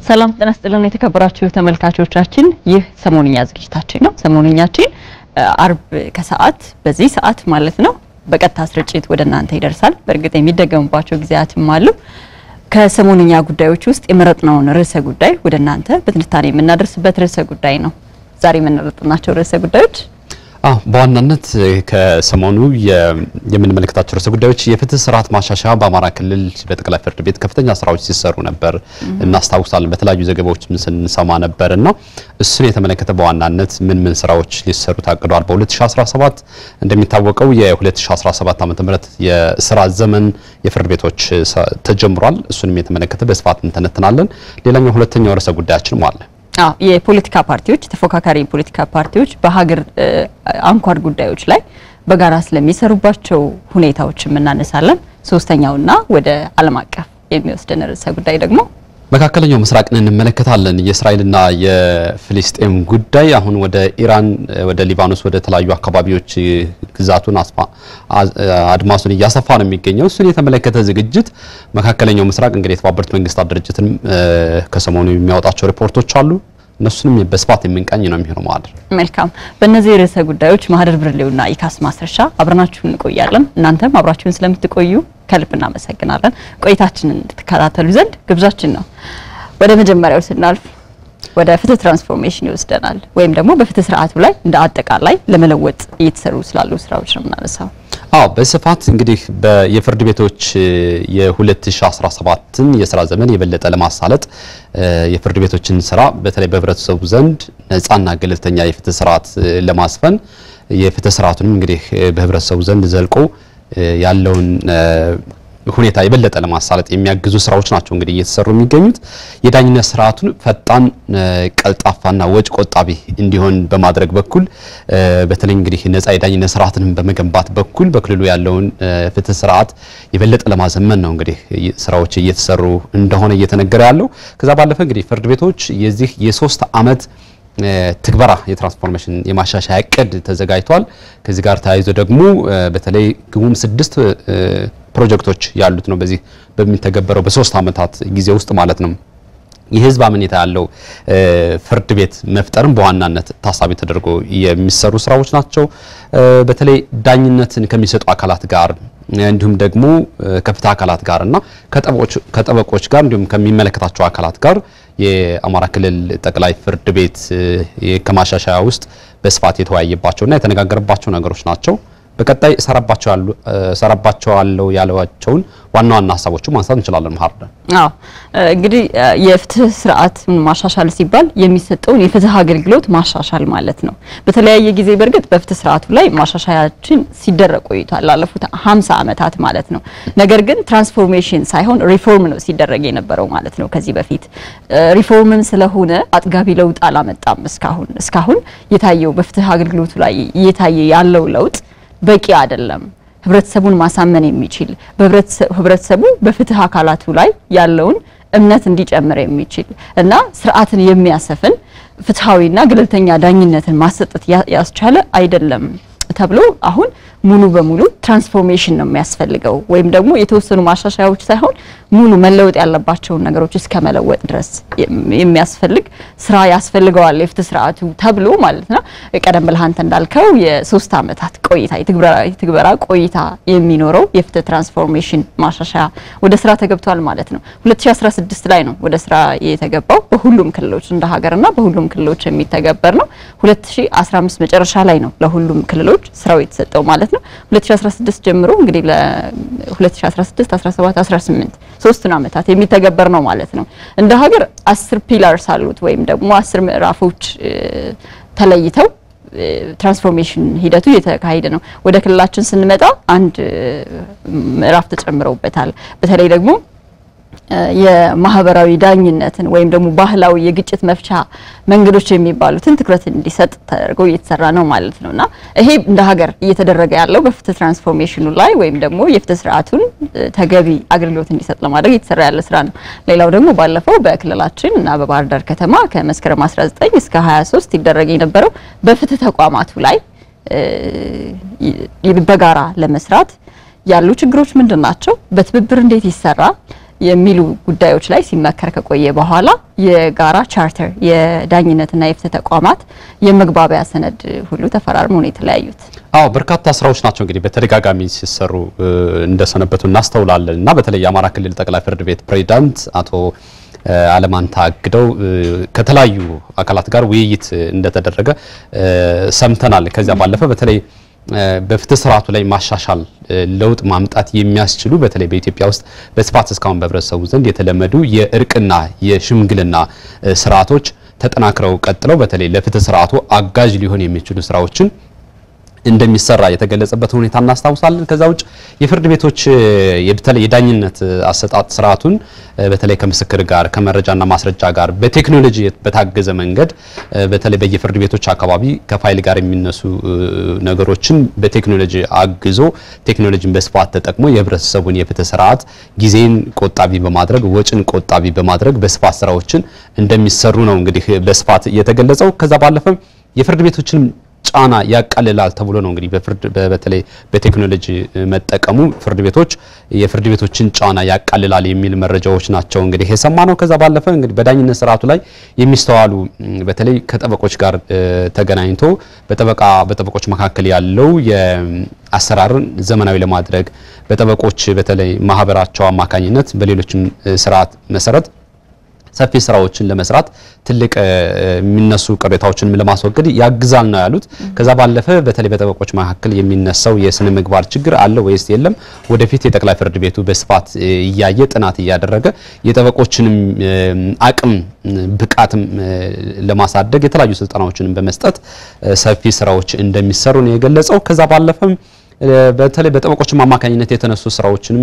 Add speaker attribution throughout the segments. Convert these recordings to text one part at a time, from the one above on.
Speaker 1: ሰላም ጤና ይስጥልን የተከበራችሁ ተመልካቾቻችን፣ ይህ ሰሞንኛ ዝግጅታችን ነው። ሰሞንኛችን አርብ ከሰዓት በዚህ ሰዓት ማለት ነው በቀጥታ ስርጭት ወደ እናንተ ይደርሳል። በእርግጥ የሚደገሙባቸው ጊዜያትም አሉ። ከሰሞንኛ ጉዳዮች ውስጥ የመረጥነውን ርዕሰ ጉዳይ ወደ እናንተ በትንታኔ የምናደርስበት ርዕሰ ጉዳይ ነው። ዛሬ የምንመረጥናቸው ርዕሰ ጉዳዮች
Speaker 2: አዎ በዋናነት ከሰሞኑ የምንመለከታቸው ርዕሰ ጉዳዮች የፍትህ ስርዓት ማሻሻያ በአማራ ክልል በጠቅላይ ፍርድ ቤት ከፍተኛ ስራዎች ሲሰሩ ነበር እናስታውሳለን። በተለያዩ ዘገባዎችም ስንሰማ ነበር እና እሱን የተመለከተ በዋናነት ምን ምን ስራዎች ሊሰሩ ታቅደዋል? በ2017 እንደሚታወቀው የ2017 ዓ.ም የስራ ዘመን የፍርድ ቤቶች ተጀምሯል። እሱንም የተመለከተ በስፋት እንተነትናለን። ሌላኛው ሁለተኛው ርዕሰ ጉዳያችንም አለ።
Speaker 1: አዎ የፖለቲካ ፓርቲዎች ተፎካካሪ የፖለቲካ ፓርቲዎች በሀገር አንኳር ጉዳዮች ላይ በጋራ ስለሚሰሩባቸው ሁኔታዎችም እናነሳለን። ሶስተኛውና ወደ ዓለም አቀፍ የሚወስደን ርዕሰ ጉዳይ ደግሞ
Speaker 2: መካከለኛው ምስራቅን እንመለከታለን። የእስራኤልና የፍልስጤም ጉዳይ አሁን ወደ ኢራን፣ ወደ ሊባኖስ፣ ወደ ተለያዩ አካባቢዎች ግዛቱን አድማሱን እያሰፋ ነው የሚገኘው። እሱን የተመለከተ ዝግጅት መካከለኛው ምስራቅ እንግዲህ የተባበሩት መንግስታት ድርጅትን ከሰሞኑ የሚያወጣቸው ሪፖርቶች አሉ። እነሱንም በስፋት የምንቃኝ ነው የሚሆነው ማለት ነው።
Speaker 1: መልካም። በእነዚህ ርዕሰ ጉዳዮች ማህደር ብርሌውና ኢካስ ማስረሻ አብረናችሁን እንቆያለን። እናንተም አብራችሁን ስለምትቆዩ ከልብ እናመሰግናለን። ቆይታችንን እንድትከታተሉ ዘንድ ግብዣችን ነው። ወደ መጀመሪያው ስናልፍ ወደ ፍትህ ትራንስፎርሜሽን ይወስደናል። ወይም ደግሞ በፍትህ ስርዓቱ ላይ እንደ አጠቃላይ ለመለወጥ እየተሰሩ ስላሉ ስራዎች ነው የምናነሳው።
Speaker 2: አዎ በስፋት እንግዲህ የፍርድ ቤቶች የ2017ን የስራ ዘመን የበለጠ ለማሳለጥ የፍርድ ቤቶችን ስራ በተለይ በህብረተሰቡ ዘንድ ነፃና ገለልተኛ የፍትህ ስርዓት ለማስፈን የፍትህ ስርዓቱንም እንግዲህ በህብረተሰቡ ዘንድ ዘልቆ ያለውን ሁኔታ የበለጠ ለማሳለጥ የሚያግዙ ስራዎች ናቸው እንግዲህ እየተሰሩ የሚገኙት። የዳኝነት ስርዓቱን ፈጣን፣ ቀልጣፋና ወጭ ቆጣቢ እንዲሆን በማድረግ በኩል በተለይ እንግዲህ ነፃ የዳኝነት ስርዓትንም በመገንባት በኩል በክልሉ ያለውን ፍትህ ስርዓት የበለጠ ለማዘመን ነው እንግዲህ ስራዎች እየተሰሩ እንደሆነ እየተነገረ ያለው። ከዛ ባለፈ እንግዲህ ፍርድ ቤቶች የዚህ የሶስት አመት ትግበራ የትራንስፎርሜሽን የማሻሻያ እቅድ ተዘጋጅቷል። ከዚህ ጋር ተያይዞ ደግሞ በተለይ ግቡም ስድስት ፕሮጀክቶች ያሉት ነው። በዚህ በሚተገበረው በሶስት አመታት ጊዜ ውስጥ ማለት ነው። የህዝብ አመኔታ ያለው ፍርድ ቤት መፍጠርም በዋናነት ታሳቢ ተደርጎ የሚሰሩ ስራዎች ናቸው። በተለይ ዳኝነትን ከሚሰጡ አካላት ጋር እንዲሁም ደግሞ ከፍትህ አካላት ጋር እና ከጠበቆች ጋር እንዲሁም ከሚመለከታቸው አካላት ጋር የአማራ ክልል ጠቅላይ ፍርድ ቤት ከማሻሻያ ውስጥ በስፋት የተወያየባቸውና የተነጋገረባቸው ነገሮች ናቸው። በቀጣይ እሰራባቸዋለሁ ያሏቸውን ዋና ዋና ሀሳቦቹ ማንሳት እንችላለን። ማርደ
Speaker 1: አዎ እንግዲህ የፍትህ ስርዓት ማሻሻል ሲባል የሚሰጠውን የፍትህ አገልግሎት ማሻሻል ማለት ነው። በተለያየ ጊዜ በእርግጥ በፍትህ ስርዓቱ ላይ ማሻሻያችን ሲደረግ ቆይቷል ላለፉት 50 ዓመታት ማለት ነው። ነገር ግን ትራንስፎርሜሽን ሳይሆን ሪፎርም ነው ሲደረግ የነበረው ማለት ነው። ከዚህ በፊት ሪፎርምም ስለሆነ አጥጋቢ ለውጥ አላመጣም። እስካሁን እስካሁን የታየው በፍትህ አገልግሎቱ ላይ እየታየ ያለው ለውጥ በቂ አይደለም። ህብረተሰቡን ማሳመን የሚችል ህብረተሰቡ በፍትህ አካላቱ ላይ ያለውን እምነት እንዲጨምር የሚችል እና ስርዓትን የሚያሰፍን ፍትሐዊና ገለልተኛ ዳኝነትን ማሰጠት ያስቻለ አይደለም ተብሎ አሁን ሙሉ በሙሉ ትራንስፎርሜሽን ነው የሚያስፈልገው ወይም ደግሞ የተወሰኑ ማሻሻያዎች ሳይሆን ሙሉ መለወጥ ያለባቸውን ነገሮች እስከ መለወጥ ድረስ የሚያስፈልግ ስራ ያስፈልገዋል የፍትህ ስርዓቱ ተብሎ ማለት ነው። ቀደም ብለህ አንተ እንዳልከው የሶስት አመታት ቆይታ የትግበራ ቆይታ የሚኖረው የፍትህ ትራንስፎርሜሽን ማሻሻያ ወደ ስራ ተገብቷል ማለት ነው። 2016 ላይ ነው ወደ ስራ የተገባው በሁሉም ክልሎች እንደ ሀገርና በሁሉም ክልሎች የሚተገበር ነው። 2015 መጨረሻ ላይ ነው ለሁሉም ክልሎች ስራው የተሰጠው ማለት ነው። 2016 ጀምሮ እንግዲህ ለ2016 17 18 ሶስቱን አመታት የሚተገበር ነው ማለት ነው። እንደ ሀገር አስር ፒላርስ አሉት ወይም ደግሞ አስር ምዕራፎች ተለይተው ትራንስፎርሜሽን ሂደቱ እየተካሄደ ነው። ወደ ክልላችን ስንመጣ አንድ ምዕራፍ ተጨምረውበታል። በተለይ ደግሞ የማህበራዊ ዳኝነትን ወይም ደግሞ ባህላዊ የግጭት መፍቻ መንገዶች የሚባሉትን ትኩረት እንዲሰጥ ተደርጎ እየተሰራ ነው ማለት ነውና ይሄ እንደ ሀገር እየተደረገ ያለው በፍትህ ትራንስፎርሜሽኑ ላይ ወይም ደግሞ የፍትህ ስርዓቱን ተገቢ አገልግሎት እንዲሰጥ ለማድረግ እየተሰራ ያለ ስራ ነው። ሌላው ደግሞ ባለፈው በክልላችን እና በባህር ዳር ከተማ ከመስከረም 19 እስከ 23 ይደረግ የነበረው በፍትህ ተቋማቱ ላይ በጋራ ለመስራት ያሉ ችግሮች ምንድን ናቸው? በትብብር እንዴት ይሰራል? የሚሉ ጉዳዮች ላይ ሲመከር ከቆየ በኋላ የጋራ ቻርተር የዳኝነትና የፍትህ ተቋማት የመግባቢያ ሰነድ ሁሉ ተፈራርመው ነው የተለያዩት።
Speaker 2: አዎ በርካታ ስራዎች ናቸው እንግዲህ በተደጋጋሚ ሲሰሩ እንደሰነበቱ እናስተውላለን እና በተለይ የአማራ ክልል ጠቅላይ ፍርድ ቤት ፕሬዚዳንት አቶ አለማንታ አግደው ከተለያዩ አካላት ጋር ውይይት እንደተደረገ ሰምተናል። ከዚያ ባለፈ በተለይ በፍትህ ስርዓቱ ላይ ማሻሻል ለውጥ ማምጣት የሚያስችሉ በተለይ በኢትዮጵያ ውስጥ በስፋት እስካሁን በህብረተሰቡ ዘንድ የተለመዱ የእርቅና የሽምግልና ስርዓቶች ተጠናክረው ቀጥለው በተለይ ለፍትህ ስርዓቱ አጋዥ ሊሆን የሚችሉ ስራዎችን እንደሚሰራ የተገለጸበት ሁኔታ እናስታውሳለን። ከዛ ውጭ የፍርድ ቤቶች በተለይ የዳኝነት አሰጣጥ ስርዓቱን በተለይ ከምስክር ጋር ከመረጃና ማስረጃ ጋር በቴክኖሎጂ በታገዘ መንገድ በተለይ በየፍርድ ቤቶች አካባቢ ከፋይል ጋር የሚነሱ ነገሮችን በቴክኖሎጂ አግዞ ቴክኖሎጂን በስፋት ተጠቅሞ የህብረተሰቡን የፍትህ ስርዓት ጊዜን ቆጣቢ በማድረግ ወጪን ቆጣቢ በማድረግ በስፋት ስራዎችን እንደሚሰሩ ነው እንግዲህ በስፋት የተገለጸው። ከዛ ባለፈም የፍርድ ቤቶችን ጫና ያቃልላል ተብሎ ነው እንግዲህ በፍርድ በተለይ በቴክኖሎጂ መጠቀሙ ፍርድ ቤቶች የፍርድ ቤቶችን ጫና ያቃልላል የሚል መረጃዎች ናቸው እንግዲህ የሰማ ነው። ከዛ ባለፈ እንግዲህ በዳኝነት ስርዓቱ ላይ የሚስተዋሉ በተለይ ከጠበቆች ጋር ተገናኝቶ በጠበቃ በጠበቆች መካከል ያለው የአሰራርን ዘመናዊ ለማድረግ በጠበቆች በተለይ ማህበራቸው አማካኝነት በሌሎችም ስርዓት መሰረት ሰፊ ስራዎችን ለመስራት ትልቅ የሚነሱ ቅሬታዎችን ለማስወገድ ያግዛል ነው ያሉት። ከዛ ባለፈ በተለይ በጠበቆች መካከል የሚነሳው የስነ ምግባር ችግር አለ ወይስ የለም፣ ወደፊት የጠቅላይ ፍርድ ቤቱ በስፋት እያየ ጥናት እያደረገ የጠበቆችንም አቅም ብቃትም ለማሳደግ የተለያዩ ስልጠናዎችን በመስጠት ሰፊ ስራዎች እንደሚሰሩ ነው የገለጸው። ከዛ ባለፈም በተለይ በጠበቆችም አማካኝነት የተነሱ ስራዎችንም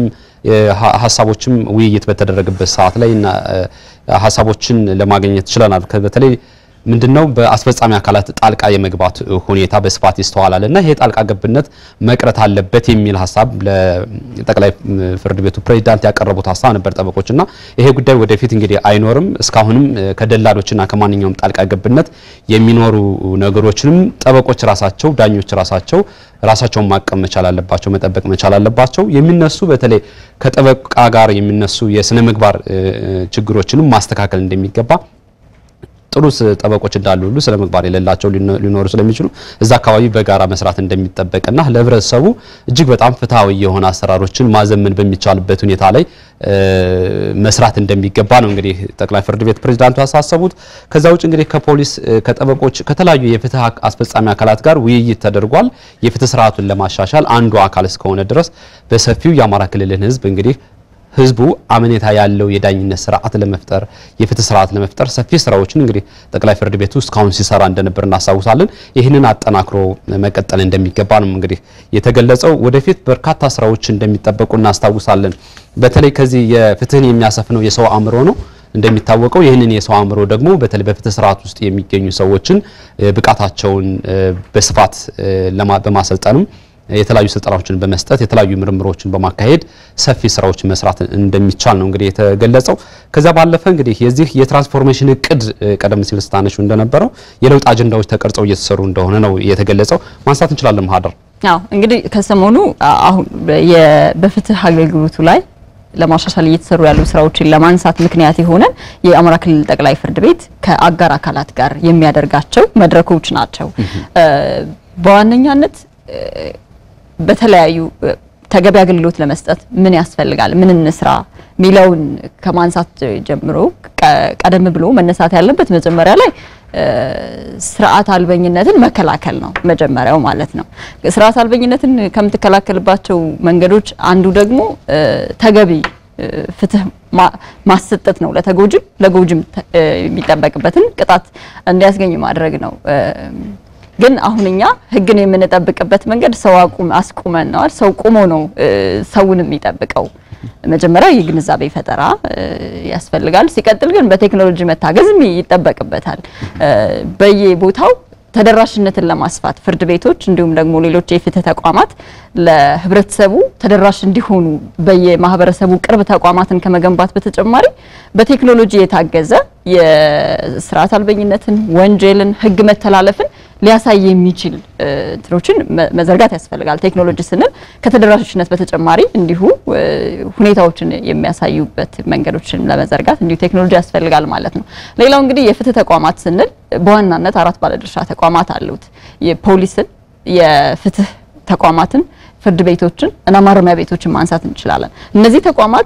Speaker 2: ሀሳቦችም ውይይት በተደረገበት ሰዓት ላይ እና ሀሳቦችን ለማግኘት ችለናል። በተለይ ምንድነው በአስፈጻሚ አካላት ጣልቃ የመግባት ሁኔታ በስፋት ይስተዋላል እና ይሄ ጣልቃ ገብነት መቅረት አለበት የሚል ሀሳብ ለጠቅላይ ፍርድ ቤቱ ፕሬዚዳንት ያቀረቡት ሀሳብ ነበር ጠበቆችና ይሄ ጉዳይ ወደፊት እንግዲህ አይኖርም። እስካሁንም ከደላሎችና ከማንኛውም ጣልቃ ገብነት የሚኖሩ ነገሮችንም ጠበቆች ራሳቸው ዳኞች ራሳቸው ራሳቸውን ማቀም መቻል አለባቸው፣ መጠበቅ መቻል አለባቸው። የሚነሱ በተለይ ከጠበቃ ጋር የሚነሱ የስነ ምግባር ችግሮችንም ማስተካከል እንደሚገባ ጥሩ ጠበቆች እንዳሉ ሁሉ ስነ ምግባር የሌላቸው ሊኖሩ ስለሚችሉ እዛ አካባቢ በጋራ መስራት እንደሚጠበቅና ለህብረተሰቡ እጅግ በጣም ፍትሐዊ የሆነ አሰራሮችን ማዘመን በሚቻልበት ሁኔታ ላይ መስራት እንደሚገባ ነው እንግዲህ ጠቅላይ ፍርድ ቤት ፕሬዝዳንቱ ያሳሰቡት። ከዛ ውጭ እንግዲህ ከፖሊስ ከጠበቆች፣ ከተለያዩ የፍትህ አስፈጻሚ አካላት ጋር ውይይት ተደርጓል። የፍትህ ስርዓቱን ለማሻሻል አንዱ አካል እስከሆነ ድረስ በሰፊው የአማራ ክልልን ህዝብ እንግዲህ ህዝቡ አመኔታ ያለው የዳኝነት ስርዓት ለመፍጠር የፍትህ ስርዓት ለመፍጠር ሰፊ ስራዎችን እንግዲህ ጠቅላይ ፍርድ ቤቱ እስካሁን ሲሰራ እንደነበር እናስታውሳለን። ይህንን አጠናክሮ መቀጠል እንደሚገባ ነው እንግዲህ የተገለጸው። ወደፊት በርካታ ስራዎች እንደሚጠበቁ እናስታውሳለን። በተለይ ከዚህ የፍትህን የሚያሰፍነው የሰው አእምሮ ነው። እንደሚታወቀው ይህንን የሰው አእምሮ ደግሞ በተለይ በፍትህ ስርዓት ውስጥ የሚገኙ ሰዎችን ብቃታቸውን በስፋት በማሰልጠንም የተለያዩ ስልጠናዎችን በመስጠት የተለያዩ ምርምሮችን በማካሄድ ሰፊ ስራዎችን መስራት እንደሚቻል ነው እንግዲህ የተገለጸው። ከዛ ባለፈ እንግዲህ የዚህ የትራንስፎርሜሽን እቅድ ቀደም ሲል ስታነሹ እንደነበረው የለውጥ አጀንዳዎች ተቀርጸው እየተሰሩ እንደሆነ ነው የተገለጸው። ማንሳት እንችላለን ማህደር።
Speaker 1: አዎ እንግዲህ ከሰሞኑ አሁን በፍትህ አገልግሎቱ ላይ ለማሻሻል እየተሰሩ ያሉ ስራዎችን ለማንሳት ምክንያት የሆነ የአማራ ክልል ጠቅላይ ፍርድ ቤት ከአጋር አካላት ጋር የሚያደርጋቸው መድረኮች ናቸው። በዋነኛነት በተለያዩ ተገቢ አገልግሎት ለመስጠት ምን ያስፈልጋል፣ ምን እንስራ ሚለውን ከማንሳት ጀምሮ ቀደም ብሎ መነሳት ያለበት መጀመሪያ ላይ ስርዓት አልበኝነትን መከላከል ነው መጀመሪያው ማለት ነው። ስርዓት አልበኝነትን ከምትከላከልባቸው መንገዶች አንዱ ደግሞ ተገቢ ፍትህ ማሰጠት ነው። ለተጎጂም ለጎጂም የሚጠበቅበትን ቅጣት እንዲያስገኝ ማድረግ ነው። ግን አሁን እኛ ህግን የምንጠብቅበት መንገድ ሰው አቁም አስቁመን ነዋል። ሰው ቁሞ ነው ሰውን የሚጠብቀው። መጀመሪያ የግንዛቤ ፈጠራ ያስፈልጋል። ሲቀጥል ግን በቴክኖሎጂ መታገዝም ይጠበቅበታል። በየቦታው ተደራሽነትን ለማስፋት ፍርድ ቤቶች እንዲሁም ደግሞ ሌሎች የፍትህ ተቋማት ለህብረተሰቡ ተደራሽ እንዲሆኑ በየማህበረሰቡ ቅርብ ተቋማትን ከመገንባት በተጨማሪ በቴክኖሎጂ የታገዘ የስርዓት አልበኝነትን፣ ወንጀልን፣ ህግ መተላለፍን ሊያሳይ የሚችል እንትኖችን መዘርጋት ያስፈልጋል። ቴክኖሎጂ ስንል ከተደራሽነት በተጨማሪ እንዲሁ ሁኔታዎችን የሚያሳዩበት መንገዶችን ለመዘርጋት እንዲሁ ቴክኖሎጂ ያስፈልጋል ማለት ነው። ሌላው እንግዲህ የፍትህ ተቋማት ስንል በዋናነት አራት ባለድርሻ ተቋማት አሉት። የፖሊስን፣ የፍትህ ተቋማትን፣ ፍርድ ቤቶችን እና ማረሚያ ቤቶችን ማንሳት እንችላለን። እነዚህ ተቋማት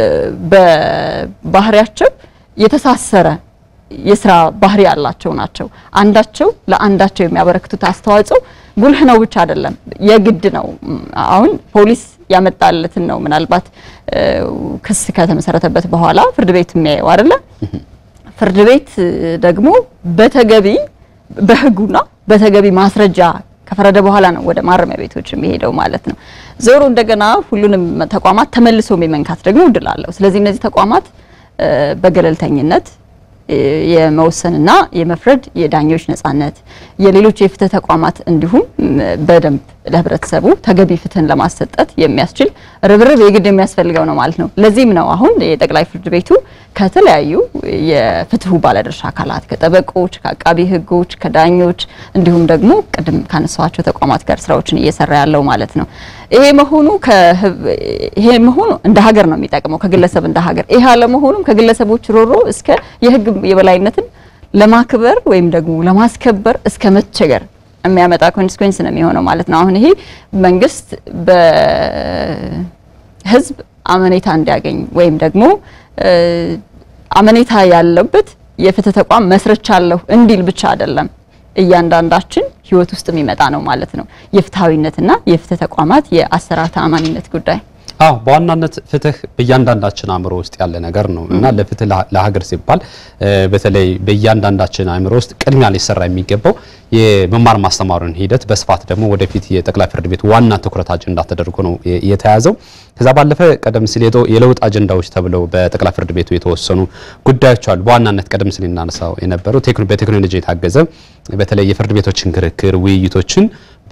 Speaker 1: በባህሪያቸው የተሳሰረ የስራ ባህሪ ያላቸው ናቸው። አንዳቸው ለአንዳቸው የሚያበረክቱት አስተዋጽኦ ጉልህ ነው ብቻ አይደለም፣ የግድ ነው። አሁን ፖሊስ ያመጣለትን ነው ምናልባት ክስ ከተመሰረተበት በኋላ ፍርድ ቤት የሚያየው አይደለ? ፍርድ ቤት ደግሞ በተገቢ በህጉና በተገቢ ማስረጃ ከፈረደ በኋላ ነው ወደ ማረሚያ ቤቶች የሚሄደው ማለት ነው። ዞሮ እንደገና ሁሉንም ተቋማት ተመልሶ የመንካት ደግሞ እድል አለው። ስለዚህ እነዚህ ተቋማት በገለልተኝነት የመወሰንና የመፍረድ የዳኞች ነጻነት፣ የሌሎች የፍትህ ተቋማት እንዲሁም በደንብ ለህብረተሰቡ ተገቢ ፍትህን ለማሰጠት የሚያስችል ርብርብ የግድ የሚያስፈልገው ነው ማለት ነው። ለዚህም ነው አሁን የጠቅላይ ፍርድ ቤቱ ከተለያዩ የፍትሁ ባለድርሻ አካላት ከጠበቆች፣ ከአቃቢ ህጎች፣ ከዳኞች እንዲሁም ደግሞ ቅድም ካነሳዋቸው ተቋማት ጋር ስራዎችን እየሰራ ያለው ማለት ነው። ይሄ መሆኑ ይሄ መሆኑ እንደ ሀገር ነው የሚጠቅመው ከግለሰብ እንደ ሀገር። ይሄ አለመሆኑም ከግለሰቦች ሮሮ እስከ የህግ የበላይነትን ለማክበር ወይም ደግሞ ለማስከበር እስከ መቸገር የሚያመጣ ኮንሲኩዌንስ ነው የሚሆነው ማለት ነው። አሁን ይሄ መንግስት በህዝብ አመኔታ እንዲያገኝ ወይም ደግሞ አመኔታ ያለበት የፍትህ ተቋም መስርቻለሁ እንዲል ብቻ አይደለም እያንዳንዳችን ህይወት ውስጥ የሚመጣ ነው ማለት ነው። የፍትሃዊነትና የፍትህ ተቋማት የአሰራር ተአማኒነት ጉዳይ
Speaker 2: አዎ በዋናነት ፍትህ በእያንዳንዳችን አእምሮ ውስጥ ያለ ነገር ነው እና ለፍትህ ለሀገር ሲባል በተለይ በእያንዳንዳችን አእምሮ ውስጥ ቅድሚያ ሊሰራ የሚገባው የመማር ማስተማሩን ሂደት በስፋት ደግሞ ወደፊት የጠቅላይ ፍርድ ቤት ዋና ትኩረት አጀንዳ ተደርጎ ነው የተያዘው። ከዛ ባለፈ ቀደም ሲል የለውጥ አጀንዳዎች ተብለው በጠቅላይ ፍርድ ቤቱ የተወሰኑ ጉዳዮች አሉ። በዋናነት ቀደም ሲል እናነሳው የነበረው በቴክኖሎጂ የታገዘ በተለይ የፍርድ ቤቶችን ክርክር ውይይቶችን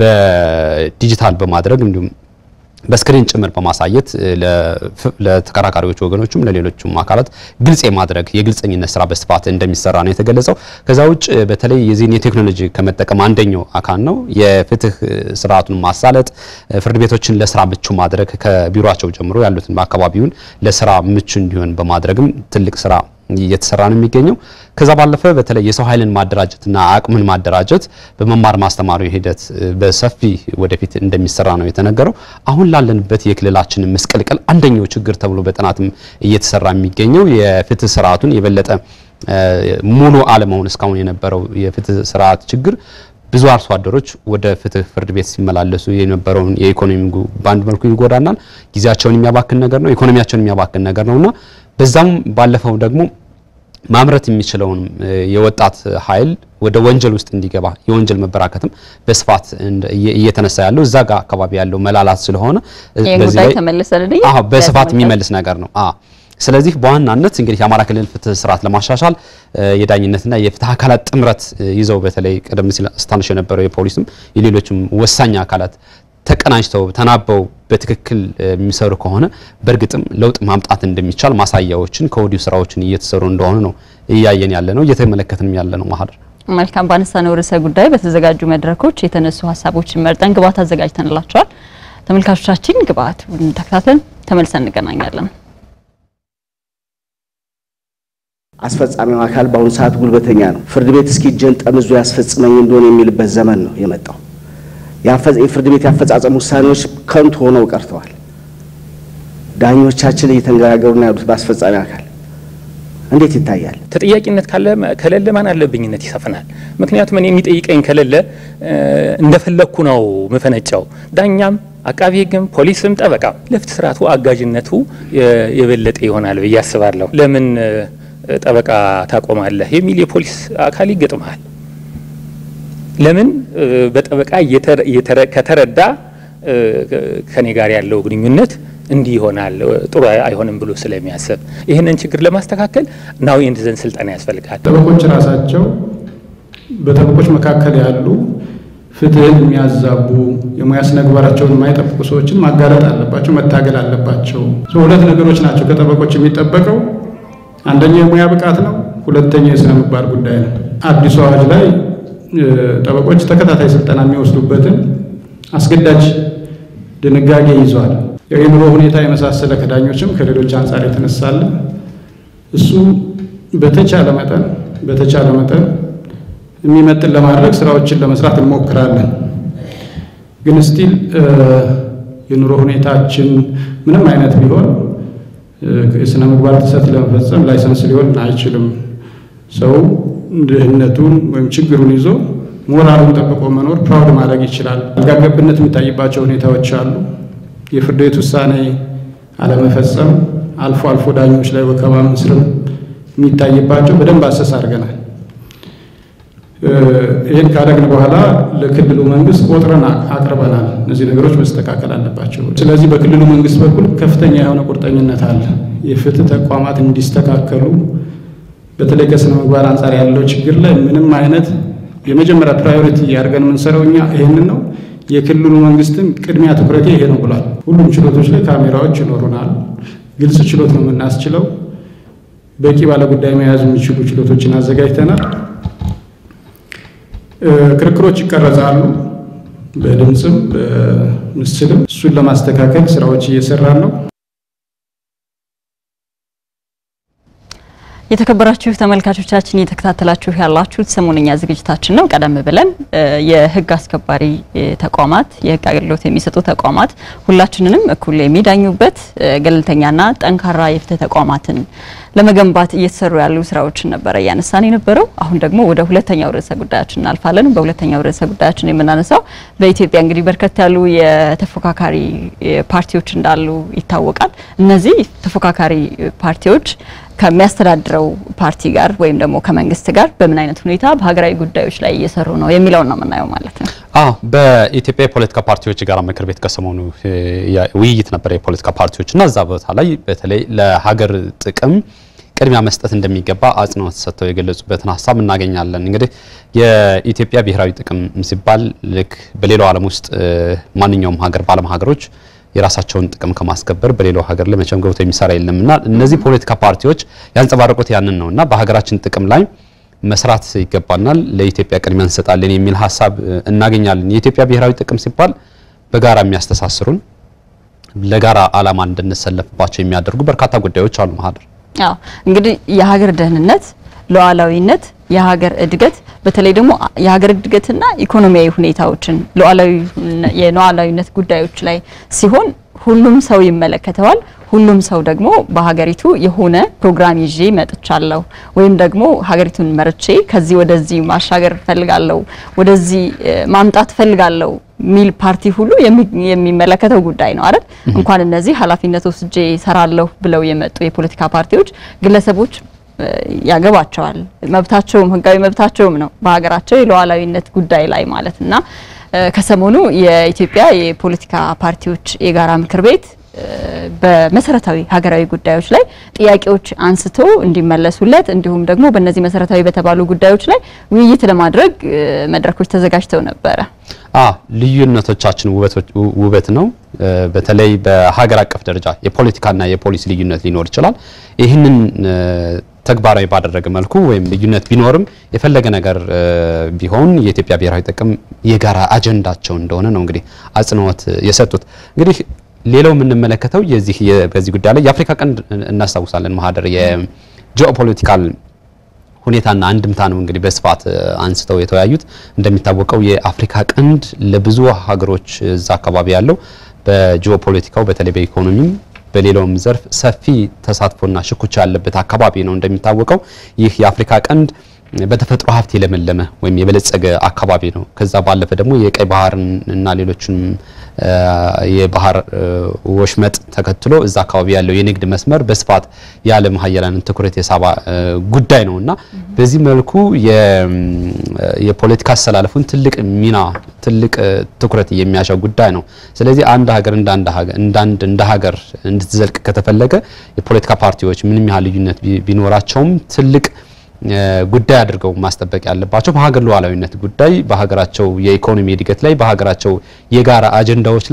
Speaker 2: በዲጂታል በማድረግ እንዲሁም በስክሪን ጭምር በማሳየት ለተከራካሪዎች ወገኖችም ለሌሎችም አካላት ግልጽ የማድረግ የግልጸኝነት ስራ በስፋት እንደሚሰራ ነው የተገለጸው። ከዛ ውጭ በተለይ የዚህን የቴክኖሎጂ ከመጠቀም አንደኛው አካል ነው የፍትህ ስርዓቱን ማሳለጥ፣ ፍርድ ቤቶችን ለስራ ምቹ ማድረግ ከቢሮቸው ጀምሮ ያሉትን በአካባቢውን ለስራ ምቹ እንዲሆን በማድረግም ትልቅ ስራ እየተሰራ ነው የሚገኘው። ከዛ ባለፈ በተለይ የሰው ኃይልን ማደራጀትና አቅምን ማደራጀት በመማር ማስተማሩ ሂደት በሰፊ ወደፊት እንደሚሰራ ነው የተነገረው። አሁን ላለንበት የክልላችን ምስቅልቅል አንደኛው ችግር ተብሎ በጥናትም እየተሰራ የሚገኘው የፍትህ ስርዓቱን የበለጠ ሙሉ አለመሆን እስካሁን የነበረው የፍትህ ስርዓት ችግር ብዙ አርሶ አደሮች ወደ ፍትህ ፍርድ ቤት ሲመላለሱ የነበረውን የኢኮኖሚ በአንድ መልኩ ይጎዳናል። ጊዜያቸውን የሚያባክን ነገር ነው። ኢኮኖሚያቸውን የሚያባክን ነገር ነውና በዛም ባለፈው ደግሞ ማምረት የሚችለውን የወጣት ኃይል ወደ ወንጀል ውስጥ እንዲገባ የወንጀል መበራከትም በስፋት እየተነሳ ያለው እዛ ጋር አካባቢ ያለው መላላት ስለሆነ
Speaker 1: በዚህ ላይ ተመልሰን
Speaker 2: አዎ በስፋት የሚመልስ ነገር ነው። አዎ ስለዚህ በዋናነት እንግዲህ የአማራ ክልል ፍትህ ስርዓት ለማሻሻል የዳኝነትና የፍትህ አካላት ጥምረት ይዘው በተለይ ቀደም ሲል ስታንሽ የነበረው የፖሊስም የሌሎችም ወሳኝ አካላት ተቀናጅተው ተናበው በትክክል የሚሰሩ ከሆነ በእርግጥም ለውጥ ማምጣት እንደሚቻል ማሳያዎችን ከወዲሁ ስራዎችን እየተሰሩ እንደሆኑ ነው እያየን ያለ ነው እየተመለከትንም ያለ ነው። ማህደር
Speaker 1: መልካም ባነሳነው ርዕሰ ጉዳይ በተዘጋጁ መድረኮች የተነሱ ሀሳቦችን መርጠን ግብዓት አዘጋጅተንላቸዋል። ተመልካቾቻችን ግብዓቱን ተከታትለን ተመልሰን እንገናኛለን።
Speaker 3: አስፈጻሚው አካል በአሁኑ ሰዓት ጉልበተኛ ነው። ፍርድ ቤት እስኪ እጄን ጠምዞ ያስፈጽመኝ እንደሆነ የሚልበት ዘመን ነው የመጣው። የፍርድ ቤት ያፈጻጸም ውሳኔዎች ከንቱ ሆነው ቀርተዋል። ዳኞቻችን እየተነጋገሩ ነው ያሉት በአስፈጻሚ አካል እንዴት ይታያል?
Speaker 4: ተጠያቂነት ከሌለ ማን አለብኝነት ይሰፍናል። ምክንያቱም እኔ የሚጠይቀኝ ከሌለ እንደፈለግኩ ነው ምፈነጫው። ዳኛም፣ አቃቢ ሕግም፣ ፖሊስም፣ ጠበቃም ለፍትህ ስርዓቱ አጋዥነቱ የበለጠ ይሆናል ብዬ አስባለሁ። ለምን ጠበቃ ታቆማለህ የሚል የፖሊስ አካል ይገጥመሃል። ለምን በጠበቃ ከተረዳ ከኔ ጋር ያለው ግንኙነት እንዲህ ይሆናል ጥሩ አይሆንም ብሎ ስለሚያስብ ይህንን ችግር ለማስተካከል ናው ኤንድ ዘን ስልጠና ያስፈልጋል።
Speaker 5: ጠበቆች ራሳቸው በጠበቆች መካከል ያሉ ፍትህን የሚያዛቡ የሙያ ስነ ምግባራቸውን የማይጠብቁ ሰዎችን ማጋለጥ አለባቸው፣ መታገል አለባቸው። ሁለት ነገሮች ናቸው ከጠበቆች የሚጠበቀው። አንደኛው የሙያ ብቃት ነው፣ ሁለተኛው የስነ ምግባር ጉዳይ ነው። አዲሱ አዋጅ ላይ ጠበቆች ተከታታይ ስልጠና የሚወስዱበትን አስገዳጅ ድንጋጌ ይዟል። የኑሮ ሁኔታ የመሳሰለ ከዳኞችም ከሌሎች አንጻር የተነሳለ እሱ በተቻለ መጠን በተቻለ መጠን የሚመጥን ለማድረግ ስራዎችን ለመስራት እንሞክራለን። ግን ስቲል የኑሮ ሁኔታችን ምንም አይነት ቢሆን የስነ ምግባር ጥሰት ለመፈጸም ላይሰንስ ሊሆን አይችልም። ሰው ድህነቱን ወይም ችግሩን ይዞ ሞራሉን ጠብቆ መኖር ፕራውድ ማድረግ ይችላል። አልጋ ገብነት የሚታይባቸው ሁኔታዎች አሉ። የፍርድ ቤት ውሳኔ አለመፈጸም፣ አልፎ አልፎ ዳኞች ላይ ወከባ፣ እስርም የሚታይባቸው በደንብ አሰስ አድርገናል። ይህን ካደግን በኋላ ለክልሉ መንግስት ቆጥረን አቅርበናል። እነዚህ ነገሮች መስተካከል አለባቸው። ስለዚህ በክልሉ መንግስት በኩል ከፍተኛ የሆነ ቁርጠኝነት አለ። የፍትህ ተቋማት እንዲስተካከሉ በተለይ ከስነ ምግባር አንጻር ያለው ችግር ላይ ምንም አይነት የመጀመሪያ ፕራዮሪቲ አድርገን የምንሰራው እኛ ይህንን ነው። የክልሉ መንግስትም ቅድሚያ ትኩረቴ ይሄ ነው ብሏል። ሁሉም ችሎቶች ላይ ካሜራዎች ይኖሩናል። ግልጽ ችሎት ነው የምናስችለው። በቂ ባለጉዳይ መያዝ የሚችሉ ችሎቶችን አዘጋጅተናል። ክርክሮች ይቀረጻሉ፣ በድምፅም በምስልም። እሱን ለማስተካከል ስራዎች እየሰራን ነው።
Speaker 1: የተከበራችሁ ተመልካቾቻችን እየተከታተላችሁ ያላችሁት ሰሞነኛ ዝግጅታችን ነው። ቀደም ብለን የህግ አስከባሪ ተቋማት የህግ አገልግሎት የሚሰጡ ተቋማት ሁላችንንም እኩል የሚዳኙበት ገለልተኛና ጠንካራ የፍትህ ተቋማትን ለመገንባት እየተሰሩ ያሉ ስራዎችን ነበረ እያነሳን የነበረው። አሁን ደግሞ ወደ ሁለተኛው ርዕሰ ጉዳያችን እናልፋለን። በሁለተኛው ርዕሰ ጉዳያችን የምናነሳው በኢትዮጵያ እንግዲህ በርከት ያሉ የተፎካካሪ ፓርቲዎች እንዳሉ ይታወቃል። እነዚህ ተፎካካሪ ፓርቲዎች ከሚያስተዳድረው ፓርቲ ጋር ወይም ደግሞ ከመንግስት ጋር በምን አይነት ሁኔታ በሀገራዊ ጉዳዮች ላይ እየሰሩ ነው የሚለውን ነው የምናየው ማለት ነው።
Speaker 2: አዎ በኢትዮጵያ የፖለቲካ ፓርቲዎች የጋራ ምክር ቤት ከሰሞኑ ውይይት ነበር የፖለቲካ ፓርቲዎች እና እዛ ቦታ ላይ በተለይ ለሀገር ጥቅም ቅድሚያ መስጠት እንደሚገባ አጽንኦት ሰጥተው የገለጹበትን ሀሳብ እናገኛለን። እንግዲህ የኢትዮጵያ ብሔራዊ ጥቅም ሲባል ልክ በሌላው ዓለም ውስጥ ማንኛውም ሀገር በዓለም ሀገሮች የራሳቸውን ጥቅም ከማስከበር በሌላው ሀገር ላይ መቼም ገብቶ የሚሰራ የለምና እነዚህ ፖለቲካ ፓርቲዎች ያንጸባረቁት ያንን ነውና በሀገራችን ጥቅም ላይ መስራት ይገባናል፣ ለኢትዮጵያ ቅድሚያ እንሰጣለን የሚል ሀሳብ እናገኛለን። የኢትዮጵያ ብሔራዊ ጥቅም ሲባል በጋራ የሚያስተሳስሩን ለጋራ ዓላማ እንድንሰለፍባቸው የሚያደርጉ በርካታ ጉዳዮች አሉ። ማህደር
Speaker 1: አዎ እንግዲህ የሀገር ደህንነት፣ ሉዓላዊነት፣ የሀገር እድገት በተለይ ደግሞ የሀገር እድገትና ኢኮኖሚያዊ ሁኔታዎችን የሉዓላዊነት ጉዳዮች ላይ ሲሆን ሁሉም ሰው ይመለከተዋል። ሁሉም ሰው ደግሞ በሀገሪቱ የሆነ ፕሮግራም ይዤ መጥቻለሁ ወይም ደግሞ ሀገሪቱን መርቼ ከዚህ ወደዚህ ማሻገር ፈልጋለሁ፣ ወደዚህ ማምጣት ፈልጋለሁ ሚል ፓርቲ ሁሉ የሚመለከተው ጉዳይ ነው አይደል? እንኳን እነዚህ ኃላፊነት ወስጄ ሰራለሁ ብለው የመጡ የፖለቲካ ፓርቲዎች ግለሰቦች ያገባቸዋል። መብታቸውም ህጋዊ መብታቸውም ነው በሀገራቸው የሉዓላዊነት ጉዳይ ላይ ማለት እና ከሰሞኑ የኢትዮጵያ የፖለቲካ ፓርቲዎች የጋራ ምክር ቤት በመሰረታዊ ሀገራዊ ጉዳዮች ላይ ጥያቄዎች አንስቶ እንዲመለሱለት እንዲሁም ደግሞ በእነዚህ መሰረታዊ በተባሉ ጉዳዮች ላይ ውይይት ለማድረግ መድረኮች ተዘጋጅተው ነበረ።
Speaker 2: አ ልዩነቶቻችን ውበት ነው። በተለይ በሀገር አቀፍ ደረጃ የፖለቲካና የፖሊሲ ልዩነት ሊኖር ይችላል። ይህንን ተግባራዊ ባደረገ መልኩ ወይም ልዩነት ቢኖርም የፈለገ ነገር ቢሆን የኢትዮጵያ ብሔራዊ ጥቅም የጋራ አጀንዳቸው እንደሆነ ነው እንግዲህ አጽንኦት የሰጡት። እንግዲህ ሌላው የምንመለከተው የዚህ በዚህ ጉዳይ ላይ የአፍሪካ ቀንድ እናስታውሳለን። ማህደር የጂኦፖለቲካል ሁኔታና አንድምታ ነው እንግዲህ በስፋት አንስተው የተወያዩት። እንደሚታወቀው የአፍሪካ ቀንድ ለብዙ ሀገሮች እዛ አካባቢ ያለው በጂኦፖለቲካው በተለይ በኢኮኖሚም በሌላውም ዘርፍ ሰፊ ተሳትፎና ሽኩቻ ያለበት አካባቢ ነው። እንደሚታወቀው ይህ የአፍሪካ ቀንድ በተፈጥሮ ሀብት የለመለመ ወይም የበለጸገ አካባቢ ነው። ከዛ ባለፈ ደግሞ የቀይ ባህርን እና ሌሎችንም የባህር ወሽመጥ ተከትሎ እዛ አካባቢ ያለው የንግድ መስመር በስፋት የዓለም ሀያላንን ትኩረት የሳባ ጉዳይ ነው እና በዚህ መልኩ የፖለቲካ አሰላለፉን ትልቅ ሚና ትልቅ ትኩረት የሚያሻው ጉዳይ ነው። ስለዚህ አንድ ሀገር እንዳንድ እንደ ሀገር እንድትዘልቅ ከተፈለገ የፖለቲካ ፓርቲዎች ምንም ያህል ልዩነት ቢኖራቸውም ትልቅ ጉዳይ አድርገው ማስጠበቅ ያለባቸው በሀገር ሉዓላዊነት ጉዳይ፣ በሀገራቸው የኢኮኖሚ እድገት ላይ፣ በሀገራቸው የጋራ አጀንዳዎች ላይ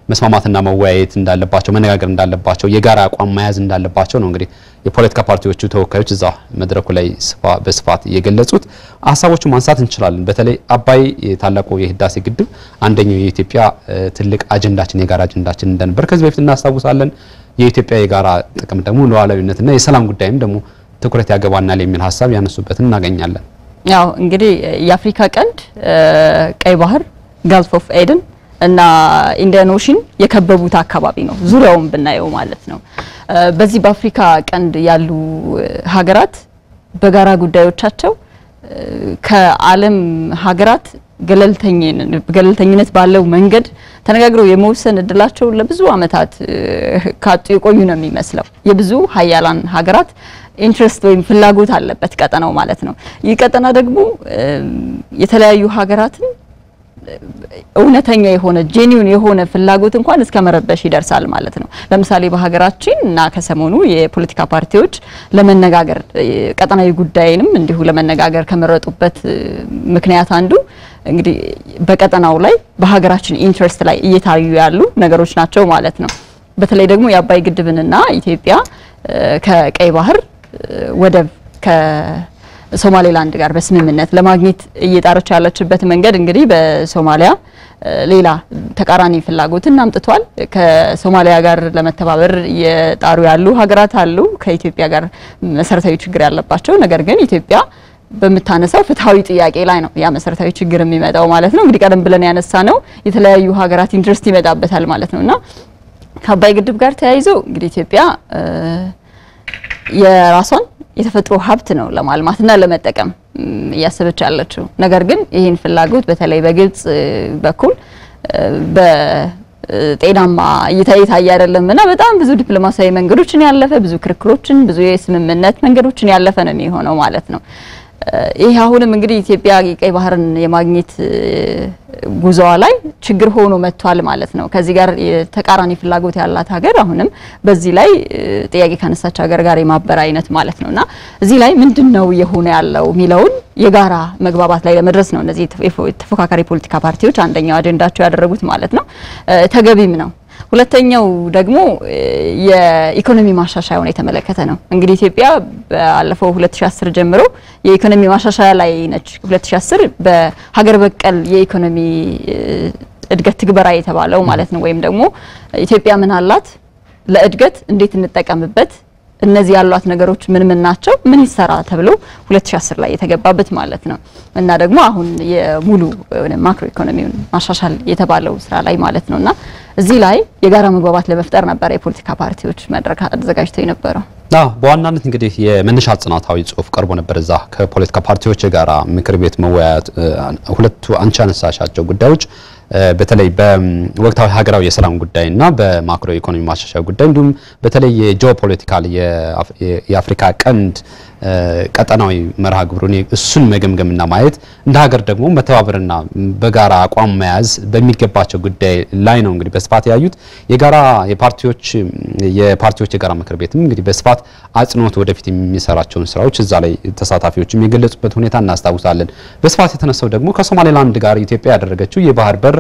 Speaker 2: መስማማትና መወያየት እንዳለባቸው መነጋገር እንዳለባቸው የጋራ አቋም መያዝ እንዳለባቸው ነው እንግዲህ የፖለቲካ ፓርቲዎቹ ተወካዮች እዛ መድረኩ ላይ በስፋት የገለጹት ሀሳቦቹ ማንሳት እንችላለን። በተለይ አባይ ታላቁ የህዳሴ ግድብ አንደኛው የኢትዮጵያ ትልቅ አጀንዳችን የጋራ አጀንዳችን እንደነበር ከዚህ በፊት እናስታውሳለን። የኢትዮጵያ የጋራ ጥቅም ደግሞ ሉዓላዊነትና የሰላም ጉዳይም ደግሞ ትኩረት ያገባናል የሚል ሀሳብ ያነሱበትን እናገኛለን።
Speaker 1: ያው እንግዲህ የአፍሪካ ቀንድ ቀይ ባህር፣ ጋልፍ ኦፍ ኤደን እና ኢንዲያን ኦሽን የከበቡት አካባቢ ነው፣ ዙሪያውን ብናየው ማለት ነው። በዚህ በአፍሪካ ቀንድ ያሉ ሀገራት በጋራ ጉዳዮቻቸው ከዓለም ሀገራት ገለልተኝነት ባለው መንገድ ተነጋግረው የመወሰን እድላቸው ለብዙ ዓመታት ካጡ የቆዩ ነው የሚመስለው። የብዙ ሀያላን ሀገራት ኢንትረስት ወይም ፍላጎት አለበት ቀጠናው ማለት ነው። ይህ ቀጠና ደግሞ የተለያዩ ሀገራትን እውነተኛ የሆነ ጄኒውን የሆነ ፍላጎት እንኳን እስከ መረበሽ ይደርሳል ማለት ነው። ለምሳሌ በሀገራችን እና ከሰሞኑ የፖለቲካ ፓርቲዎች ለመነጋገር ቀጠናዊ ጉዳይንም እንዲሁ ለመነጋገር ከመረጡበት ምክንያት አንዱ እንግዲህ በቀጠናው ላይ በሀገራችን ኢንትረስት ላይ እየታዩ ያሉ ነገሮች ናቸው ማለት ነው። በተለይ ደግሞ የአባይ ግድብንና ኢትዮጵያ ከቀይ ባህር ወደብ ሶማሌላንድ ጋር በስምምነት ለማግኘት እየጣረች ያለችበት መንገድ እንግዲህ በሶማሊያ ሌላ ተቃራኒ ፍላጎትን አምጥቷል። ከሶማሊያ ጋር ለመተባበር እየጣሩ ያሉ ሀገራት አሉ፣ ከኢትዮጵያ ጋር መሰረታዊ ችግር ያለባቸው። ነገር ግን ኢትዮጵያ በምታነሳው ፍትሐዊ ጥያቄ ላይ ነው ያ መሰረታዊ ችግር የሚመጣው ማለት ነው። እንግዲህ ቀደም ብለን ያነሳ ነው የተለያዩ ሀገራት ኢንትረስት ይመጣበታል ማለት ነው እና ከአባይ ግድብ ጋር ተያይዞ እንግዲህ ኢትዮጵያ የራሷን የተፈጥሮ ሀብት ነው ለማልማትና ለመጠቀም እያሰበች ያለችው። ነገር ግን ይህን ፍላጎት በተለይ በግብጽ በኩል በጤናማ እይታ የታየ አይደለም እና በጣም ብዙ ዲፕሎማሲያዊ መንገዶችን ያለፈ ብዙ ክርክሮችን፣ ብዙ የስምምነት መንገዶችን ያለፈ ነው የሚሆነው ማለት ነው። ይህ አሁንም እንግዲህ ኢትዮጵያ የቀይ ባህርን የማግኘት ጉዞዋ ላይ ችግር ሆኖ መጥቷል ማለት ነው። ከዚህ ጋር የተቃራኒ ፍላጎት ያላት ሀገር አሁንም በዚህ ላይ ጥያቄ ካነሳች ሀገር ጋር የማበር አይነት ማለት ነው እና እዚህ ላይ ምንድን ነው የሆነ ያለው የሚለውን የጋራ መግባባት ላይ ለመድረስ ነው እነዚህ ተፎካካሪ ፖለቲካ ፓርቲዎች አንደኛው አጀንዳቸው ያደረጉት ማለት ነው። ተገቢም ነው። ሁለተኛው ደግሞ የኢኮኖሚ ማሻሻያውን የተመለከተ ነው። እንግዲህ ኢትዮጵያ ባለፈው 2010 ጀምሮ የኢኮኖሚ ማሻሻያ ላይ ነች። 2010 በሀገር በቀል የኢኮኖሚ እድገት ትግበራ የተባለው ማለት ነው። ወይም ደግሞ ኢትዮጵያ ምን አላት፣ ለእድገት እንዴት እንጠቀምበት፣ እነዚህ ያሏት ነገሮች ምን ምን ናቸው፣ ምን ይሰራ ተብሎ 2010 ላይ የተገባበት ማለት ነው እና ደግሞ አሁን የሙሉ ማክሮ ኢኮኖሚውን ማሻሻል የተባለው ስራ ላይ ማለት ነው እና እዚህ ላይ የጋራ መግባባት ለመፍጠር ነበር የፖለቲካ ፓርቲዎች መድረክ አዘጋጅተው የነበረው።
Speaker 2: አዎ በዋናነት እንግዲህ የመነሻ ጥናታዊ ጽሁፍ ቀርቦ ነበር እዛ ከፖለቲካ ፓርቲዎች ጋራ ምክር ቤት መወያየት ሁለቱ አንቺ ያነሳሻቸው ጉዳዮች በተለይ በወቅታዊ ሀገራዊ የሰላም ጉዳይና በማክሮ ኢኮኖሚ ማሻሻያ ጉዳይ እንዲሁም በተለይ የጂኦፖለቲካል የአፍሪካ ቀንድ ቀጠናዊ መርሃ ግብሩን እሱን መገምገምና ማየት እንደ ሀገር ደግሞ መተባበርና በጋራ አቋም መያዝ በሚገባቸው ጉዳይ ላይ ነው እንግዲህ በስፋት ያዩት። የጋራ የፓርቲዎች የፓርቲዎች የጋራ ምክር ቤትም እንግዲህ በስፋት አጽንኦት ወደፊት የሚሰራቸውን ስራዎች እዛ ላይ ተሳታፊዎችም የገለጹበት ሁኔታ እናስታውሳለን። በስፋት የተነሳው ደግሞ ከሶማሌላንድ ጋር ኢትዮጵያ ያደረገችው የባህር በር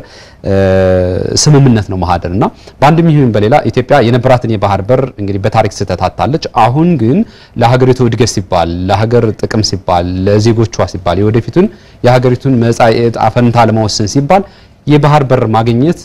Speaker 2: ስምምነት ነው ማህደር እና በአንድም ይሁን በሌላ ኢትዮጵያ የነበራትን የባህር በር እንግዲህ በታሪክ ስህተት አታለች። አሁን ግን ለሀገሪቱ እድገት ሲባል ለሀገር ጥቅም ሲባል ለዜጎቿ ሲባል የወደፊቱን የሀገሪቱን መጻኢ ዕጣ ፈንታ ለመወሰን ሲባል የባህር በር ማግኘት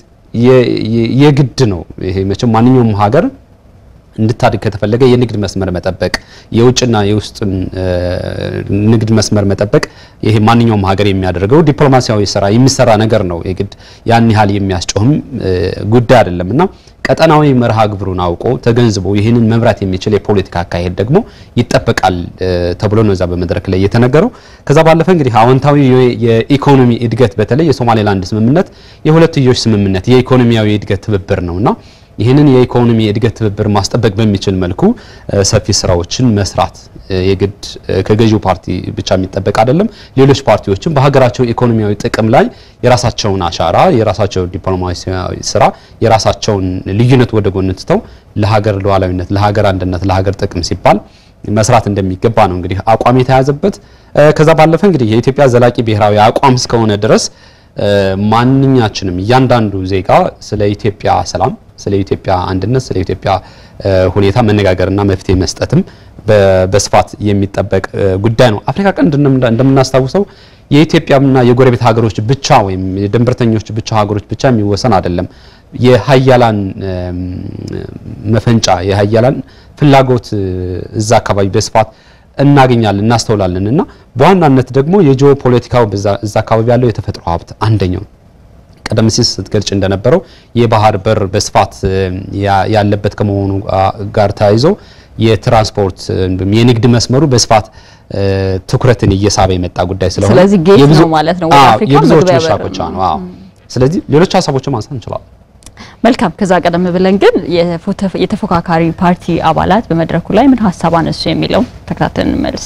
Speaker 2: የግድ ነው። ይሄ መቼም ማንኛውም ሀገር እንድታድግ ከተፈለገ የንግድ መስመር መጠበቅ የውጭና የውስጥን ንግድ መስመር መጠበቅ ይሄ ማንኛውም ሀገር የሚያደርገው ዲፕሎማሲያዊ ስራ የሚሰራ ነገር ነው። የግድ ያን ያህል የሚያስጮህም ጉዳይ አይደለም እና ቀጠናዊ መርሃ ግብሩን አውቆ ተገንዝቦ ይህንን መምራት የሚችል የፖለቲካ አካሄድ ደግሞ ይጠበቃል ተብሎ ነው እዛ በመድረክ ላይ የተነገረው። ከዛ ባለፈ እንግዲህ አዎንታዊ የኢኮኖሚ እድገት በተለይ የሶማሌላንድ ስምምነት የሁለትዮሽ ስምምነት የኢኮኖሚያዊ እድገት ትብብር ነውና ይህንን የኢኮኖሚ እድገት ትብብር ማስጠበቅ በሚችል መልኩ ሰፊ ስራዎችን መስራት የግድ ከገዢው ፓርቲ ብቻ የሚጠበቅ አይደለም። ሌሎች ፓርቲዎችም በሀገራቸው ኢኮኖሚያዊ ጥቅም ላይ የራሳቸውን አሻራ፣ የራሳቸውን ዲፕሎማሲያዊ ስራ፣ የራሳቸውን ልዩነት ወደ ጎን ትተው ለሀገር ሉዓላዊነት፣ ለሀገር አንድነት፣ ለሀገር ጥቅም ሲባል መስራት እንደሚገባ ነው እንግዲህ አቋም የተያዘበት። ከዛ ባለፈ እንግዲህ የኢትዮጵያ ዘላቂ ብሔራዊ አቋም እስከሆነ ድረስ ማንኛችንም እያንዳንዱ ዜጋ ስለ ኢትዮጵያ ሰላም፣ ስለ ኢትዮጵያ አንድነት፣ ስለ ኢትዮጵያ ሁኔታ መነጋገርና መፍትሄ መስጠትም በስፋት የሚጠበቅ ጉዳይ ነው። አፍሪካ ቀንድ እንደምናስታውሰው የኢትዮጵያና የጎረቤት ሀገሮች ብቻ ወይም የድንበርተኞች ብቻ ሀገሮች ብቻ የሚወሰን አይደለም። የሀያላን መፈንጫ የሀያላን ፍላጎት እዛ አካባቢ በስፋት እናገኛለን እናስተውላለን። እና በዋናነት ደግሞ የጂኦ ፖለቲካው እዛ አካባቢ ያለው የተፈጥሮ ሀብት አንደኛው ቀደም ሲል ስትገልጭ እንደነበረው የባህር በር በስፋት ያለበት ከመሆኑ ጋር ተያይዞ የትራንስፖርት የንግድ መስመሩ በስፋት ትኩረትን እየሳበ የመጣ ጉዳይ ስለሆነ
Speaker 1: ስለዚህ ጌት ነው ማለት ነው ወደ አፍሪካ
Speaker 2: የብዙዎች
Speaker 1: መግቢያ በር
Speaker 2: መሻኮቻ ነው። አዎ። ስለዚህ ሌሎች ሀሳቦችን ማንሳት እንችላለን።
Speaker 1: መልካም። ከዛ ቀደም ብለን ግን የተፎካካሪ ፓርቲ አባላት በመድረኩ ላይ ምን ሀሳብ አነሱ የሚለው ተከታተልን እንመልስ።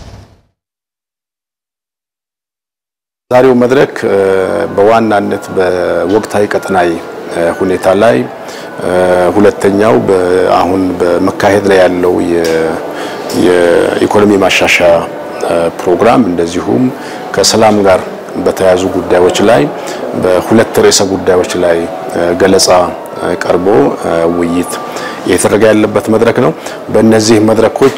Speaker 6: ዛሬው መድረክ በዋናነት በወቅታዊ ቀጠናዊ ሁኔታ ላይ ሁለተኛው አሁን በመካሄድ ላይ ያለው የኢኮኖሚ ማሻሻያ ፕሮግራም እንደዚሁም ከሰላም ጋር በተያያዙ ጉዳዮች ላይ በሁለት ርዕሰ ጉዳዮች ላይ ገለጻ ቀርቦ ውይይት እየተደረገ ያለበት መድረክ ነው። በእነዚህ መድረኮች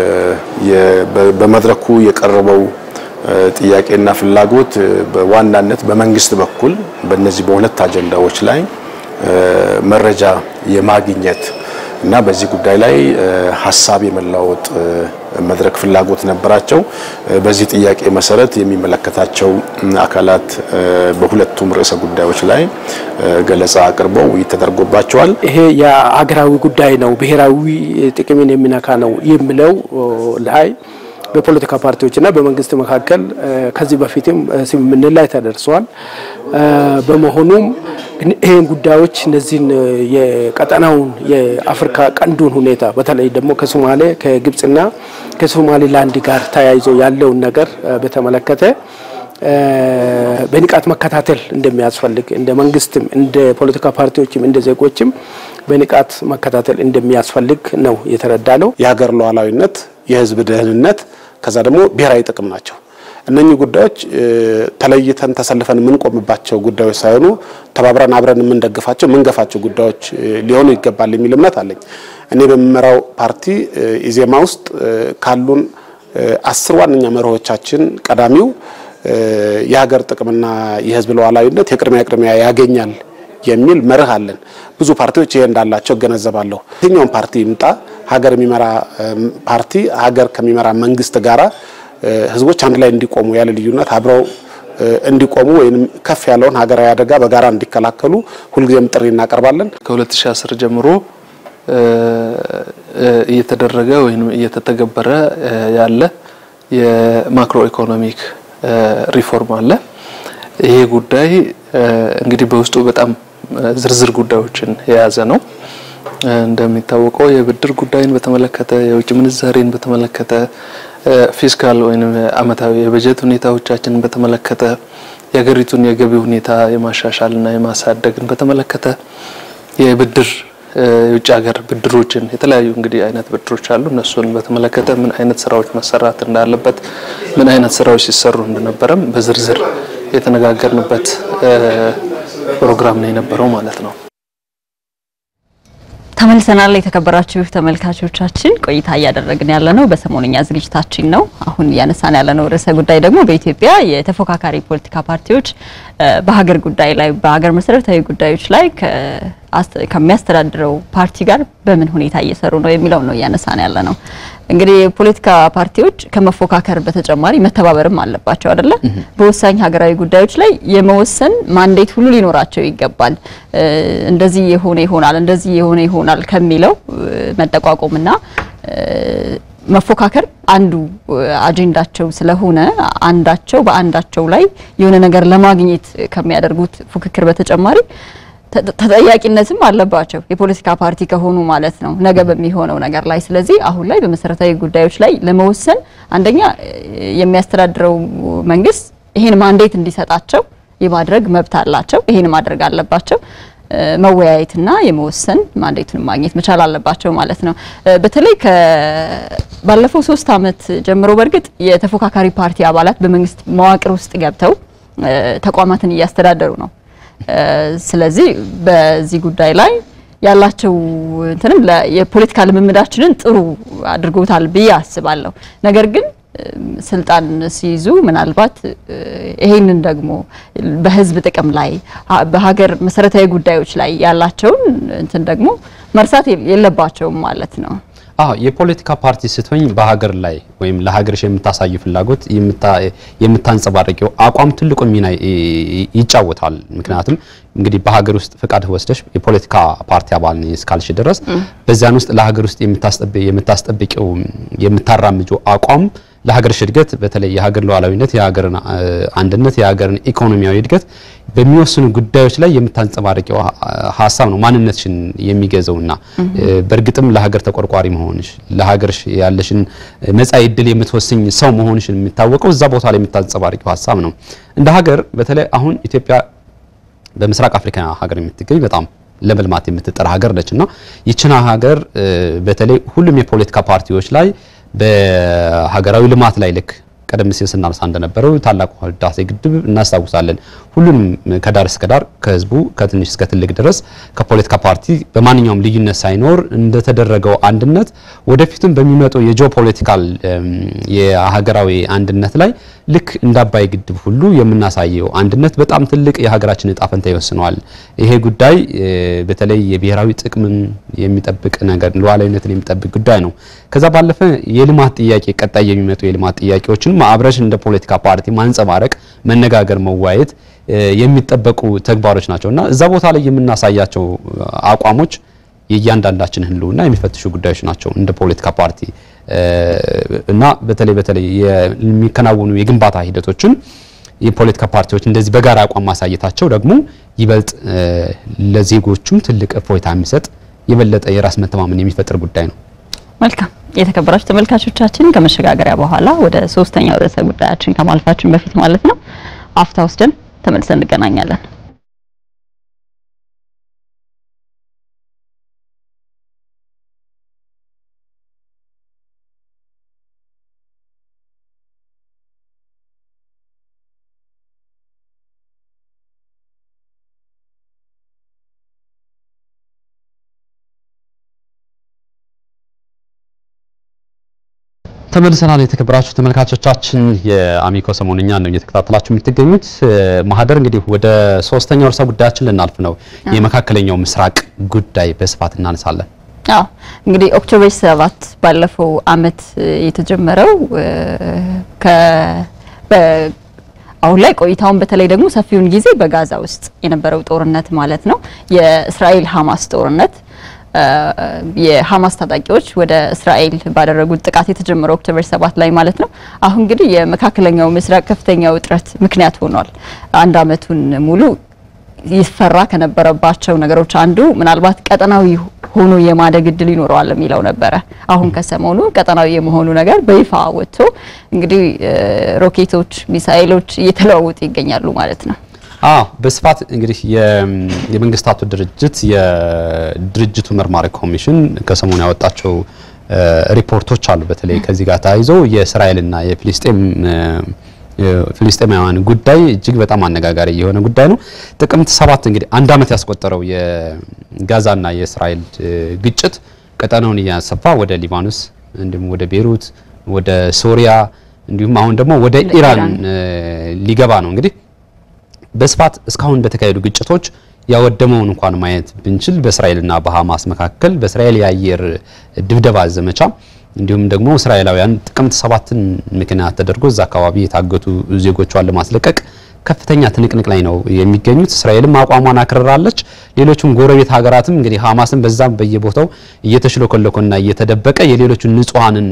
Speaker 6: በመድረኩ የቀረበው ጥያቄና ፍላጎት በዋናነት በመንግስት በኩል በእነዚህ በሁለት አጀንዳዎች ላይ መረጃ የማግኘት እና በዚህ ጉዳይ ላይ ሀሳብ የመለዋወጥ መድረክ ፍላጎት ነበራቸው። በዚህ ጥያቄ መሰረት የሚመለከታቸው አካላት በሁለቱም ርዕሰ ጉዳዮች ላይ ገለጻ አቅርበው ውይይት ተደርጎባቸዋል።
Speaker 7: ይሄ የሀገራዊ ጉዳይ ነው፣ ብሔራዊ ጥቅምን የሚነካ ነው የሚለው ላይ በፖለቲካ ፓርቲዎችና በመንግስት መካከል ከዚህ በፊትም ስምምነት ላይ ተደርሰዋል። በመሆኑም ይህን ጉዳዮች እነዚህን የቀጠናውን የአፍሪካ ቀንዱን ሁኔታ በተለይ ደግሞ ከሶማሌ ከግብጽና ከሶማሊላንድ ጋር ተያይዞ ያለውን ነገር በተመለከተ በንቃት መከታተል እንደሚያስፈልግ እንደ መንግስትም እንደ ፖለቲካ ፓርቲዎችም እንደ ዜጎችም በንቃት መከታተል እንደሚያስፈልግ ነው የተረዳ ነው።
Speaker 8: የሀገር ሉዓላዊነት፣ የህዝብ ደህንነት ከዛ ደግሞ ብሔራዊ ጥቅም ናቸው። እነኚህ ጉዳዮች ተለይተን ተሰልፈን የምንቆምባቸው ጉዳዮች ሳይሆኑ ተባብረን አብረን የምንደግፋቸው የምንገፋቸው ጉዳዮች ሊሆኑ ይገባል የሚል እምነት አለኝ። እኔ በምመራው ፓርቲ ኢዜማ ውስጥ ካሉን አስር ዋነኛ መርሆቻችን ቀዳሚው የሀገር ጥቅምና የህዝብ ሉዓላዊነት የቅድሚያ ቅድሚያ ያገኛል የሚል መርህ አለን። ብዙ ፓርቲዎች ይሄ እንዳላቸው እገነዘባለሁ። የትኛውም ፓርቲ ይምጣ ሀገር የሚመራ ፓርቲ ሀገር ከሚመራ መንግስት ጋራ ህዝቦች አንድ ላይ እንዲቆሙ ያለ ልዩነት አብረው እንዲቆሙ ወይም ከፍ ያለውን ሀገራዊ አደጋ በጋራ እንዲከላከሉ ሁልጊዜም ጥሪ እናቀርባለን።
Speaker 9: ከ2010 ጀምሮ እየተደረገ ወይም እየተተገበረ ያለ የማክሮ ኢኮኖሚክ ሪፎርም አለ። ይሄ ጉዳይ እንግዲህ በውስጡ በጣም ዝርዝር ጉዳዮችን የያዘ ነው። እንደሚታወቀው የብድር ጉዳይን በተመለከተ፣ የውጭ ምንዛሬን በተመለከተ፣ ፊስካል ወይም አመታዊ የበጀት ሁኔታዎቻችንን በተመለከተ፣ የሀገሪቱን የገቢ ሁኔታ የማሻሻልና የማሳደግን በተመለከተ የብድር የውጭ ሀገር ብድሮችን የተለያዩ እንግዲህ አይነት ብድሮች አሉ። እነሱን በተመለከተ ምን አይነት ስራዎች መሰራት እንዳለበት፣ ምን አይነት ስራዎች ሲሰሩ እንደነበረም በዝርዝር የተነጋገርንበት ፕሮግራም ነው የነበረው ማለት ነው።
Speaker 1: ተመልሰናል። የተከበራችሁ ተመልካቾቻችን ቆይታ እያደረግን ያለ ነው በሰሞንኛ ዝግጅታችን ነው። አሁን እያነሳን ያለነው ርዕሰ ጉዳይ ደግሞ በኢትዮጵያ የተፎካካሪ ፖለቲካ ፓርቲዎች በሀገር ጉዳይ ላይ በሀገር መሰረታዊ ጉዳዮች ላይ ከሚያስተዳድረው ፓርቲ ጋር በምን ሁኔታ እየሰሩ ነው የሚለው ነው እያነሳን ያለ ነው። እንግዲህ የፖለቲካ ፓርቲዎች ከመፎካከር በተጨማሪ መተባበርም አለባቸው አይደለ? በወሳኝ ሀገራዊ ጉዳዮች ላይ የመወሰን ማንዴት ሁሉ ሊኖራቸው ይገባል። እንደዚህ የሆነ ይሆናል፣ እንደዚህ የሆነ ይሆናል ከሚለው መጠቋቆምና መፎካከር አንዱ አጀንዳቸው ስለሆነ አንዳቸው በአንዳቸው ላይ የሆነ ነገር ለማግኘት ከሚያደርጉት ፉክክር በተጨማሪ ተጠያቂነትም አለባቸው የፖለቲካ ፓርቲ ከሆኑ ማለት ነው ነገ በሚሆነው ነገር ላይ። ስለዚህ አሁን ላይ በመሰረታዊ ጉዳዮች ላይ ለመወሰን አንደኛ የሚያስተዳድረው መንግስት ይሄን ማንዴት እንዲሰጣቸው የማድረግ መብት አላቸው። ይሄን ማድረግ አለባቸው። መወያየትና የመወሰን ማንዴቱን ማግኘት መቻል አለባቸው ማለት ነው። በተለይ ባለፈው ሶስት አመት ጀምሮ በእርግጥ የተፎካካሪ ፓርቲ አባላት በመንግስት መዋቅር ውስጥ ገብተው ተቋማትን እያስተዳደሩ ነው። ስለዚህ በዚህ ጉዳይ ላይ ያላቸው እንትንም የፖለቲካ ልምምዳችንን ጥሩ አድርጎታል ብዬ አስባለሁ። ነገር ግን ስልጣን ሲይዙ ምናልባት ይሄንን ደግሞ በህዝብ ጥቅም ላይ በሀገር መሰረታዊ ጉዳዮች ላይ ያላቸውን እንትን ደግሞ መርሳት የለባቸውም ማለት ነው።
Speaker 2: አዎ የፖለቲካ ፓርቲ ስትሆኝ በሀገር ላይ ወይም ለሀገርሽ የምታሳዩ ፍላጎት የምታንጸባረቂው አቋም ትልቁ ሚና ይጫወታል። ምክንያቱም እንግዲህ በሀገር ውስጥ ፍቃድ ወስደሽ የፖለቲካ ፓርቲ አባል ነኝ እስካልሽ ድረስ በዚያን ውስጥ ለሀገር ውስጥ የምታስጠብቂው የምታራምጂው አቋም ለሀገርሽ እድገት በተለይ የሀገር ሉዓላዊነት፣ የሀገርን አንድነት፣ የሀገርን ኢኮኖሚያዊ እድገት በሚወስኑ ጉዳዮች ላይ የምታንጸባርቂው ሀሳብ ነው ማንነትሽን የሚገዘውና በእርግጥም ለሀገር ተቆርቋሪ መሆንሽ ለሀገርሽ ያለሽን መጻኢ ዕድል የምትወስኝ ሰው መሆንሽን የሚታወቀው እዛ ቦታ ላይ የምታንጸባርቂው ሀሳብ ነው። እንደ ሀገር በተለይ አሁን ኢትዮጵያ በምስራቅ አፍሪካ ሀገር የምትገኝ በጣም ለመልማት የምትጠራ ሀገር ነች እና ይችን ሀገር በተለይ ሁሉም የፖለቲካ ፓርቲዎች ላይ በሀገራዊ ልማት ላይ ልክ ቀደም ሲል ስናነሳ እንደነበረው ታላቁ ህዳሴ ግድብ እናስታውሳለን። ሁሉንም ከዳር እስከ ዳር ከህዝቡ ከትንሽ እስከ ትልቅ ድረስ ከፖለቲካ ፓርቲ በማንኛውም ልዩነት ሳይኖር እንደተደረገው አንድነት ወደፊቱም በሚመጡ የጂኦፖለቲካል የሀገራዊ አንድነት ላይ ልክ እንደ አባይ ግድብ ሁሉ የምናሳየው አንድነት በጣም ትልቅ የሀገራችን እጣ ፈንታ ይወስነዋል። ይሄ ጉዳይ በተለይ የብሔራዊ ጥቅምን የሚጠብቅ ነገር ሉዓላዊነትን የሚጠብቅ ጉዳይ ነው። ከዛ ባለፈ የልማት ጥያቄ ቀጣይ የሚመጡ የልማት ጥያቄዎችን አብረሽ እንደ ፖለቲካ ፓርቲ ማንጸባረቅ፣ መነጋገር፣ መዋየት የሚጠበቁ ተግባሮች ናቸው እና እዛ ቦታ ላይ የምናሳያቸው አቋሞች የእያንዳንዳችን ህልውና የሚፈትሹ ጉዳዮች ናቸው እንደ ፖለቲካ ፓርቲ እና በተለይ በተለይ የሚከናወኑ የግንባታ ሂደቶችን የፖለቲካ ፓርቲዎች እንደዚህ በጋራ አቋም ማሳየታቸው ደግሞ ይበልጥ ለዜጎቹም ትልቅ እፎይታ የሚሰጥ የበለጠ የራስ መተማመን የሚፈጥር ጉዳይ ነው።
Speaker 1: መልካም የተከበራችሁ ተመልካቾቻችን ከመሸጋገሪያ በኋላ ወደ ሶስተኛው ርዕሰ ጉዳያችን ከማለፋችን በፊት ማለት ነው አፍታ ወስደን ተመልሰን እንገናኛለን።
Speaker 2: ተመልሰናል። የተከበራችሁ ተመልካቾቻችን የአሚኮ ሰሞንኛ ነው እየተከታተላችሁ የምትገኙት። ማህደር እንግዲህ ወደ ሶስተኛው ርዕሰ ጉዳያችን ልናልፍ ነው። የመካከለኛው ምስራቅ ጉዳይ በስፋት እናነሳለን።
Speaker 1: አዎ እንግዲህ ኦክቶበር ሰባት ባለፈው አመት የተጀመረው አሁን ላይ ቆይታውን በተለይ ደግሞ ሰፊውን ጊዜ በጋዛ ውስጥ የነበረው ጦርነት ማለት ነው የእስራኤል ሀማስ ጦርነት የሀማስ ታጣቂዎች ወደ እስራኤል ባደረጉት ጥቃት የተጀመረው ኦክቶበር ሰባት ላይ ማለት ነው። አሁን እንግዲህ የመካከለኛው ምስራቅ ከፍተኛ ውጥረት ምክንያት ሆኗል። አንድ አመቱን ሙሉ ይፈራ ከነበረባቸው ነገሮች አንዱ ምናልባት ቀጠናዊ ሆኖ የማደግ እድል ይኖረዋል የሚለው ነበረ። አሁን ከሰሞኑ ቀጠናዊ የመሆኑ ነገር በይፋ ወጥቶ እንግዲህ ሮኬቶች፣ ሚሳኤሎች እየተለዋወጡ ይገኛሉ ማለት ነው።
Speaker 2: አዎ በስፋት እንግዲህ የመንግስታቱ ድርጅት የድርጅቱ መርማሪ ኮሚሽን ከሰሞኑ ያወጣቸው ሪፖርቶች አሉ። በተለይ ከዚህ ጋር ተያይዞ የእስራኤልና የፊሊስጤም ፍልስጤማውያን ጉዳይ እጅግ በጣም አነጋጋሪ የሆነ ጉዳይ ነው። ጥቅምት ሰባት እንግዲህ አንድ አመት ያስቆጠረው የጋዛና የእስራኤል ግጭት ቀጠናውን እያሰፋ ወደ ሊባኖስ እንዲሁም ወደ ቤሩት፣ ወደ ሶሪያ እንዲሁም አሁን ደግሞ ወደ ኢራን ሊገባ ነው እንግዲህ በስፋት እስካሁን በተካሄዱ ግጭቶች ያወደመውን እንኳን ማየት ብንችል በእስራኤልና በሐማስ መካከል በእስራኤል የአየር ድብደባ ዘመቻ እንዲሁም ደግሞ እስራኤላውያን ጥቅምት ሰባትን ምክንያት ተደርጎ እዛ አካባቢ የታገቱ ዜጎቿን ለማስለቀቅ ከፍተኛ ትንቅንቅ ላይ ነው የሚገኙት። እስራኤልም አቋሟን አክርራለች። ሌሎቹም ጎረቤት ሀገራትም እንግዲህ ሐማስን በዛም በየቦታው እየተሽለኮለኮና እየተደበቀ የሌሎቹን ንጹሐንን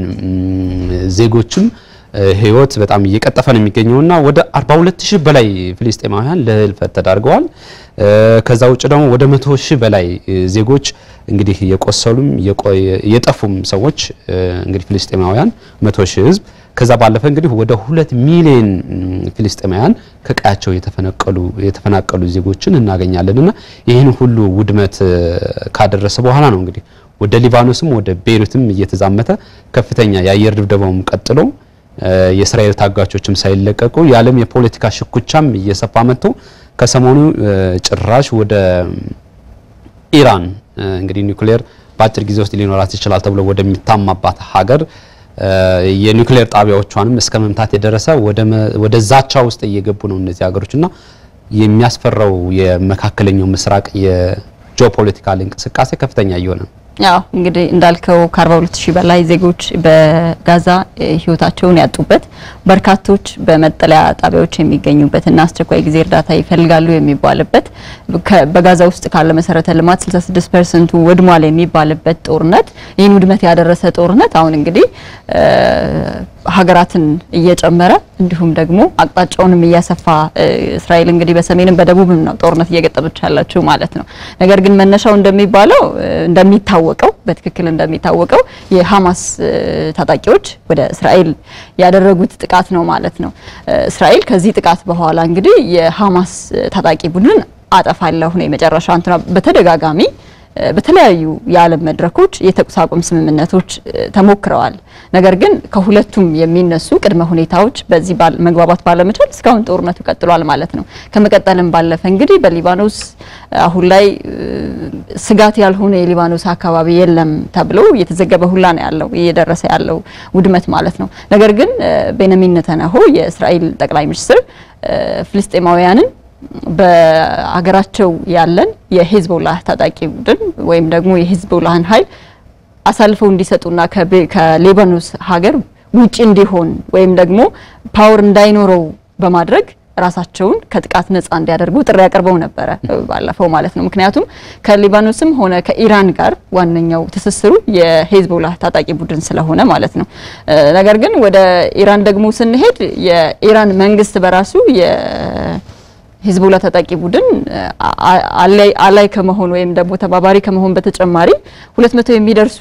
Speaker 2: ዜጎችም ህይወት በጣም እየቀጠፈ ነው የሚገኘውና ወደ 42 ሺህ በላይ ፍልስጤማውያን ለህልፈት ተዳርገዋል። ከዛ ውጭ ደግሞ ወደ 100 ሺህ በላይ ዜጎች እንግዲህ የቆሰሉም የጠፉም ሰዎች እንግዲህ ፍልስጤማውያን 100 ሺህ ህዝብ ከዛ ባለፈ እንግዲህ ወደ ሁለት ሚሊዮን ፍልስጤማውያን ከቀያቸው የተፈነቀሉ የተፈናቀሉ ዜጎችን እናገኛለንና ይህን ሁሉ ውድመት ካደረሰ በኋላ ነው እንግዲህ ወደ ሊባኖስም ወደ ቤይሩትም እየተዛመተ ከፍተኛ የአየር ድብደባውም ቀጥሎ የእስራኤል ታጋቾችም ሳይለቀቁ የዓለም የፖለቲካ ሽኩቻም እየሰፋ መጥቶ ከሰሞኑ ጭራሽ ወደ ኢራን እንግዲህ ኒውክሌር በአጭር ጊዜ ውስጥ ሊኖራት ይችላል ተብሎ ወደሚታማባት ሀገር የኒውክሌር ጣቢያዎቿንም እስከ መምታት የደረሰ ወደ ዛቻ ውስጥ እየገቡ ነው እነዚህ ሀገሮችና የሚያስፈራው የመካከለኛው ምስራቅ የጂኦፖለቲካል እንቅስቃሴ ከፍተኛ እየሆነ ነው።
Speaker 1: ያው እንግዲህ እንዳልከው ከ42 ሺህ በላይ ዜጎች በጋዛ ህይወታቸውን ያጡበት በርካቶች በመጠለያ ጣቢያዎች የሚገኙበት እና አስቸኳይ ጊዜ እርዳታ ይፈልጋሉ የሚባልበት በጋዛ ውስጥ ካለ መሰረተ ልማት 66 ፐርሰንቱ ወድሟል የሚባልበት ጦርነት ይህን ውድመት ያደረሰ ጦርነት አሁን እንግዲህ ሀገራትን እየጨመረ እንዲሁም ደግሞ አቅጣጫውንም እያሰፋ እስራኤል እንግዲህ በሰሜንም በደቡብም ነው ጦርነት እየገጠመች ያለችው ማለት ነው። ነገር ግን መነሻው እንደሚባለው እንደሚታወቀው በትክክል እንደሚታወቀው የሀማስ ታጣቂዎች ወደ እስራኤል ያደረጉት ጥቃት ነው ማለት ነው። እስራኤል ከዚህ ጥቃት በኋላ እንግዲህ የሀማስ ታጣቂ ቡድን አጠፋለሁ ነው የመጨረሻ እንትና በተደጋጋሚ በተለያዩ የዓለም መድረኮች የተኩስ አቁም ስምምነቶች ተሞክረዋል። ነገር ግን ከሁለቱም የሚነሱ ቅድመ ሁኔታዎች በዚህ መግባባት ባለመቻል እስካሁን ጦርነቱ ቀጥሏል ማለት ነው። ከመቀጠልም ባለፈ እንግዲህ በሊባኖስ አሁን ላይ ስጋት ያልሆነ የሊባኖስ አካባቢ የለም ተብሎ እየተዘገበ ሁላ ነው ያለው እየደረሰ ያለው ውድመት ማለት ነው። ነገር ግን ቤንያሚን ኔታንያሁ የእስራኤል ጠቅላይ ሚኒስትር ፍልስጤማውያንን በሀገራቸው ያለን የሂዝቦላህ ታጣቂ ቡድን ወይም ደግሞ የሂዝቦላህን ኃይል አሳልፈው እንዲሰጡና ከሊባኖስ ሀገር ውጪ እንዲሆን ወይም ደግሞ ፓወር እንዳይኖረው በማድረግ ራሳቸውን ከጥቃት ነጻ እንዲያደርጉ ጥሪ አቅርበው ነበረ ባለፈው ማለት ነው። ምክንያቱም ከሊባኖስም ሆነ ከኢራን ጋር ዋነኛው ትስስሩ የሂዝቦላህ ታጣቂ ቡድን ስለሆነ ማለት ነው። ነገር ግን ወደ ኢራን ደግሞ ስንሄድ የኢራን መንግስት በራሱ ሂዝቦላ ታጣቂ ቡድን አላይ ከመሆን ወይም ደግሞ ተባባሪ ከመሆን በተጨማሪ ሁለት መቶ የሚደርሱ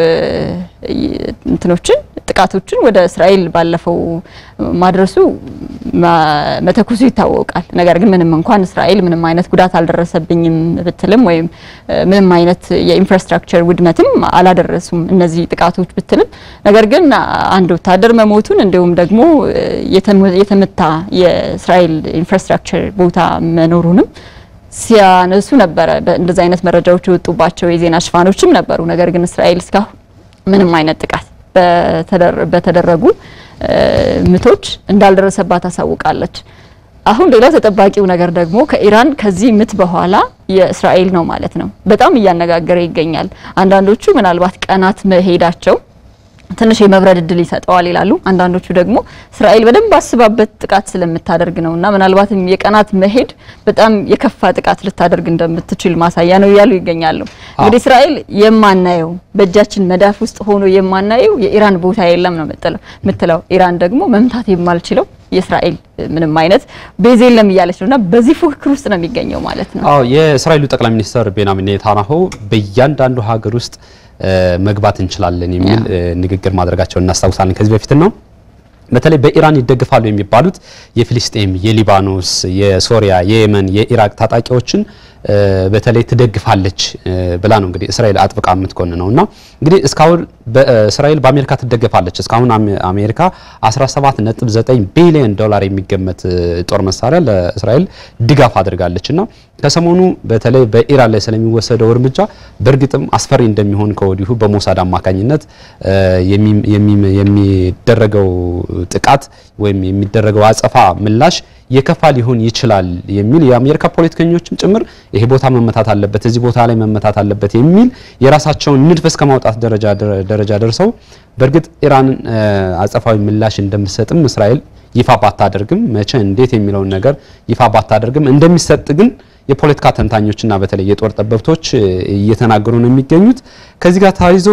Speaker 1: እንትኖችን ጥቃቶችን ወደ እስራኤል ባለፈው ማድረሱ መተኩሱ ይታወቃል። ነገር ግን ምንም እንኳን እስራኤል ምንም አይነት ጉዳት አልደረሰብኝም ብትልም ወይም ምንም አይነት የኢንፍራስትራክቸር ውድመትም አላደረሱም እነዚህ ጥቃቶች ብትልም፣ ነገር ግን አንድ ወታደር መሞቱን እንዲሁም ደግሞ የተመታ የእስራኤል ኢንፍራስትራክቸር ቦታ መኖሩንም ሲያነሱ ነበረ። እንደዚህ አይነት መረጃዎች የወጡባቸው የዜና ሽፋኖችም ነበሩ። ነገር ግን እስራኤል እስካሁን ምንም አይነት ጥቃት በተደረጉ ምቶች እንዳልደረሰባት አሳውቃለች። አሁን ሌላው ተጠባቂው ነገር ደግሞ ከኢራን ከዚህ ምት በኋላ የእስራኤል ነው ማለት ነው። በጣም እያነጋገረ ይገኛል። አንዳንዶቹ ምናልባት ቀናት መሄዳቸው ትንሽ የመብረድ እድል ይሰጠዋል ይላሉ። አንዳንዶቹ ደግሞ እስራኤል በደንብ አስባበት ጥቃት ስለምታደርግ ነውና ምናልባትም የቀናት መሄድ በጣም የከፋ ጥቃት ልታደርግ እንደምትችል ማሳያ ነው እያሉ ይገኛሉ። እንግዲህ እስራኤል የማናየው በእጃችን መዳፍ ውስጥ ሆኖ የማናየው የኢራን ቦታ የለም ነው የምትለው። ኢራን ደግሞ መምታት የማልችለው የእስራኤል ምንም አይነት ቤዝ የለም እያለች ነውና በዚህ ፉክክር ውስጥ ነው የሚገኘው ማለት ነው።
Speaker 2: አዎ የእስራኤሉ ጠቅላይ ሚኒስትር ቤንያሚን ኔታንያሁ በእያንዳንዱ ሀገር ውስጥ መግባት እንችላለን የሚል ንግግር ማድረጋቸውን እናስታውሳለን። ከዚህ በፊት ነው በተለይ በኢራን ይደግፋሉ የሚባሉት የፊሊስጤም፣ የሊባኖስ፣ የሶሪያ፣ የየመን፣ የኢራቅ ታጣቂዎችን በተለይ ትደግፋለች ብላ ነው እንግዲህ እስራኤል አጥብቃ የምትኮን ነው እና እንግዲህ እስካሁን እስራኤል በአሜሪካ ትደገፋለች። እስካሁን አሜሪካ 17.9 ቢሊዮን ዶላር የሚገመት ጦር መሳሪያ ለእስራኤል ድጋፍ አድርጋለች እና ከሰሞኑ በተለይ በኢራን ላይ ስለሚወሰደው እርምጃ በእርግጥም አስፈሪ እንደሚሆን ከወዲሁ በሞሳድ አማካኝነት የሚደረገው ጥቃት ወይም የሚደረገው አጸፋ ምላሽ የከፋ ሊሆን ይችላል የሚል የአሜሪካ ፖለቲከኞችም ጭምር ይሄ ቦታ መመታት አለበት፣ እዚህ ቦታ ላይ መመታት አለበት የሚል የራሳቸውን ንድፍ እስከ ማውጣት ደረጃ ደርሰው በእርግጥ ኢራን አጸፋዊ ምላሽ እንደምትሰጥም እስራኤል ይፋ ባታደርግም መቼ እንዴት የሚለውን ነገር ይፋ ባታደርግም እንደሚሰጥ ግን የፖለቲካ ተንታኞችና በተለይ የጦር ጠበብቶች እየተናገሩ ነው የሚገኙት። ከዚህ ጋር ተያይዞ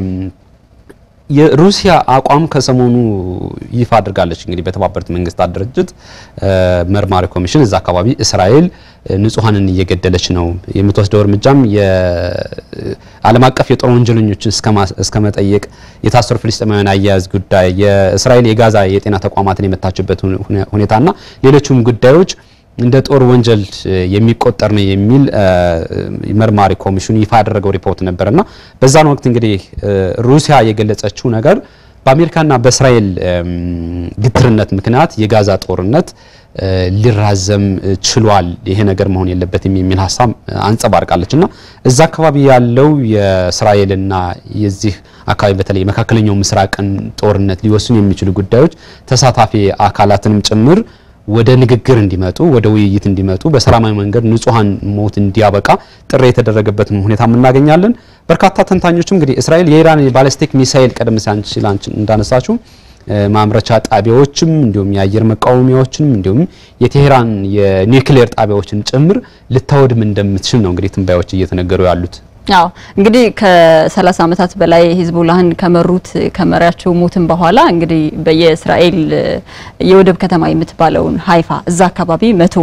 Speaker 2: የሩሲያ አቋም ከሰሞኑ ይፋ አድርጋለች። እንግዲህ በተባበሩት መንግስታት ድርጅት መርማሪ ኮሚሽን እዛ አካባቢ እስራኤል ንጹሐንን እየገደለች ነው፣ የምትወስደው እርምጃም የዓለም አቀፍ የጦር ወንጀለኞችን እስከ መጠየቅ፣ የታሰሩ ፍልስጤማውያን አያያዝ ጉዳይ፣ የእስራኤል የጋዛ የጤና ተቋማትን የመታችበት ሁኔታና ሌሎችም ጉዳዮች እንደ ጦር ወንጀል የሚቆጠር ነው የሚል መርማሪ ኮሚሽኑ ይፋ ያደረገው ሪፖርት ነበርና በዛን ወቅት እንግዲህ ሩሲያ የገለጸችው ነገር በአሜሪካና በእስራኤል ግትርነት ምክንያት የጋዛ ጦርነት ሊራዘም ችሏል፣ ይሄ ነገር መሆን የለበትም የሚል ሀሳብ አንጸባርቃለች እና እዛ አካባቢ ያለው የእስራኤልና የዚህ አካባቢ በተለይ የመካከለኛው ምስራቅን ጦርነት ሊወስኑ የሚችሉ ጉዳዮች ተሳታፊ አካላትንም ጭምር ወደ ንግግር እንዲመጡ ወደ ውይይት እንዲመጡ በሰላማዊ መንገድ ንጹሐን ሞት እንዲያበቃ ጥሪ የተደረገበትን ሁኔታ እናገኛለን። በርካታ ተንታኞችም እንግዲህ እስራኤል የኢራን የባሊስቲክ ሚሳኤል ቀደም ሲል እንዳነሳችሁ ማምረቻ ጣቢያዎችም እንዲሁም የአየር መቃወሚያዎችንም እንዲሁም የቴሄራን የኒውክሌር ጣቢያዎችን ጭምር ልታወድም እንደምትችል ነው እንግዲህ ትንባዮች እየተነገሩ ያሉት።
Speaker 1: አዎ እንግዲህ ከ30 ዓመታት በላይ ሂዝቡላህን ከመሩት ከመሪያቸው ሞትም በኋላ እንግዲህ በየእስራኤል የወደብ ከተማ የምትባለውን ሀይፋ እዛ አካባቢ መቶ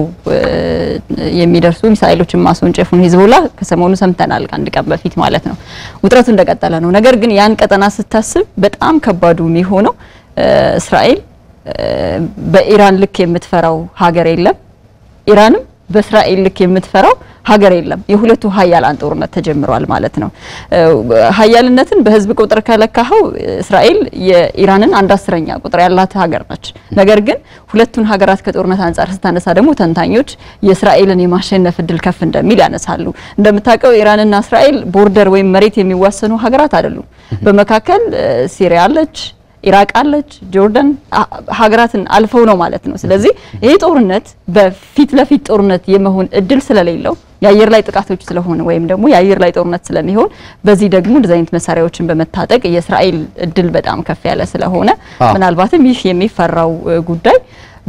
Speaker 1: የሚደርሱ ሚሳኤሎችን ማስወንጨፉን ሂዝቡላህ ከሰሞኑ ሰምተናል፣ ከአንድ ቀን በፊት ማለት ነው። ውጥረቱ እንደቀጠለ ነው። ነገር ግን ያን ቀጠና ስታስብ በጣም ከባዱ የሚሆነው እስራኤል በኢራን ልክ የምትፈራው ሀገር የለም፣ ኢራንም በእስራኤል ልክ የምትፈራው ሀገር የለም። የሁለቱ ሀያላን ጦርነት ተጀምሯል ማለት ነው። ሀያልነትን በህዝብ ቁጥር ከለካኸው እስራኤል የኢራንን አንድ አስረኛ ቁጥር ያላት ሀገር ነች። ነገር ግን ሁለቱን ሀገራት ከጦርነት አንጻር ስታነሳ ደግሞ ተንታኞች የእስራኤልን የማሸነፍ እድል ከፍ እንደሚል ያነሳሉ። እንደምታውቀው ኢራንና እስራኤል ቦርደር ወይም መሬት የሚዋሰኑ ሀገራት አይደሉም። በመካከል ሲሪያ አለች ኢራቅ አለች፣ ጆርዳን ሀገራትን አልፈው ነው ማለት ነው። ስለዚህ ይሄ ጦርነት በፊት ለፊት ጦርነት የመሆን እድል ስለሌለው የአየር ላይ ጥቃቶች ስለሆነ ወይም ደግሞ የአየር ላይ ጦርነት ስለሚሆን በዚህ ደግሞ እንደዚህ አይነት መሳሪያዎችን በመታጠቅ የእስራኤል እድል በጣም ከፍ ያለ ስለሆነ ምናልባትም ይህ የሚፈራው ጉዳይ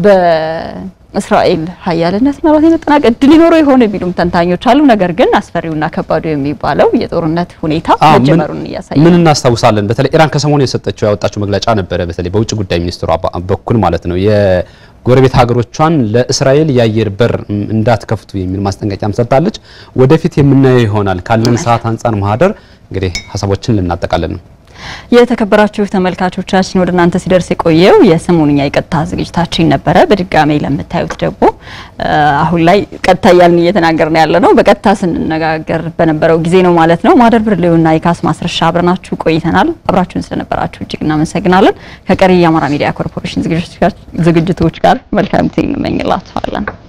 Speaker 1: በእስራኤል ሀያልነት ምናልባት የመጠናቀቅ እድል ሊኖረው የሆነ የሚሉም ተንታኞች አሉ። ነገር ግን አስፈሪውና ከባዱ የሚባለው የጦርነት ሁኔታ መጀመሩን እያሳየ
Speaker 2: ምን እናስታውሳለን። በተለይ ኢራን ከሰሞኑ የሰጠችው ያወጣችው መግለጫ ነበረ። በተለይ በውጭ ጉዳይ ሚኒስትሯ በኩል ማለት ነው የጎረቤት ሀገሮቿን ለእስራኤል የአየር በር እንዳትከፍቱ የሚል ማስጠንቀቂያም ሰጥታለች። ወደፊት የምናየው ይሆናል። ካለን ሰዓት አንጻር ማህደር እንግዲህ ሀሳቦችን ልናጠቃለን ነው።
Speaker 1: የተከበራችሁ ተመልካቾቻችን ወደ እናንተ ሲደርስ የቆየው የሰሞኑኛ የቀጥታ ዝግጅታችን ነበረ። በድጋሚ ለምታዩት ደግሞ አሁን ላይ ቀጥታ እያልን እየተናገርን ያለ ነው። በቀጥታ ስንነጋገር በነበረው ጊዜ ነው ማለት ነው። ማህደር ብርሌውና የካስ ማስረሻ አብረናችሁ ቆይተናል። አብራችሁን ስለነበራችሁ እጅግ እናመሰግናለን። ከቀሪ የአማራ ሚዲያ ኮርፖሬሽን ዝግጅቶች ጋር መልካም ጊዜ እንመኝላችኋለን።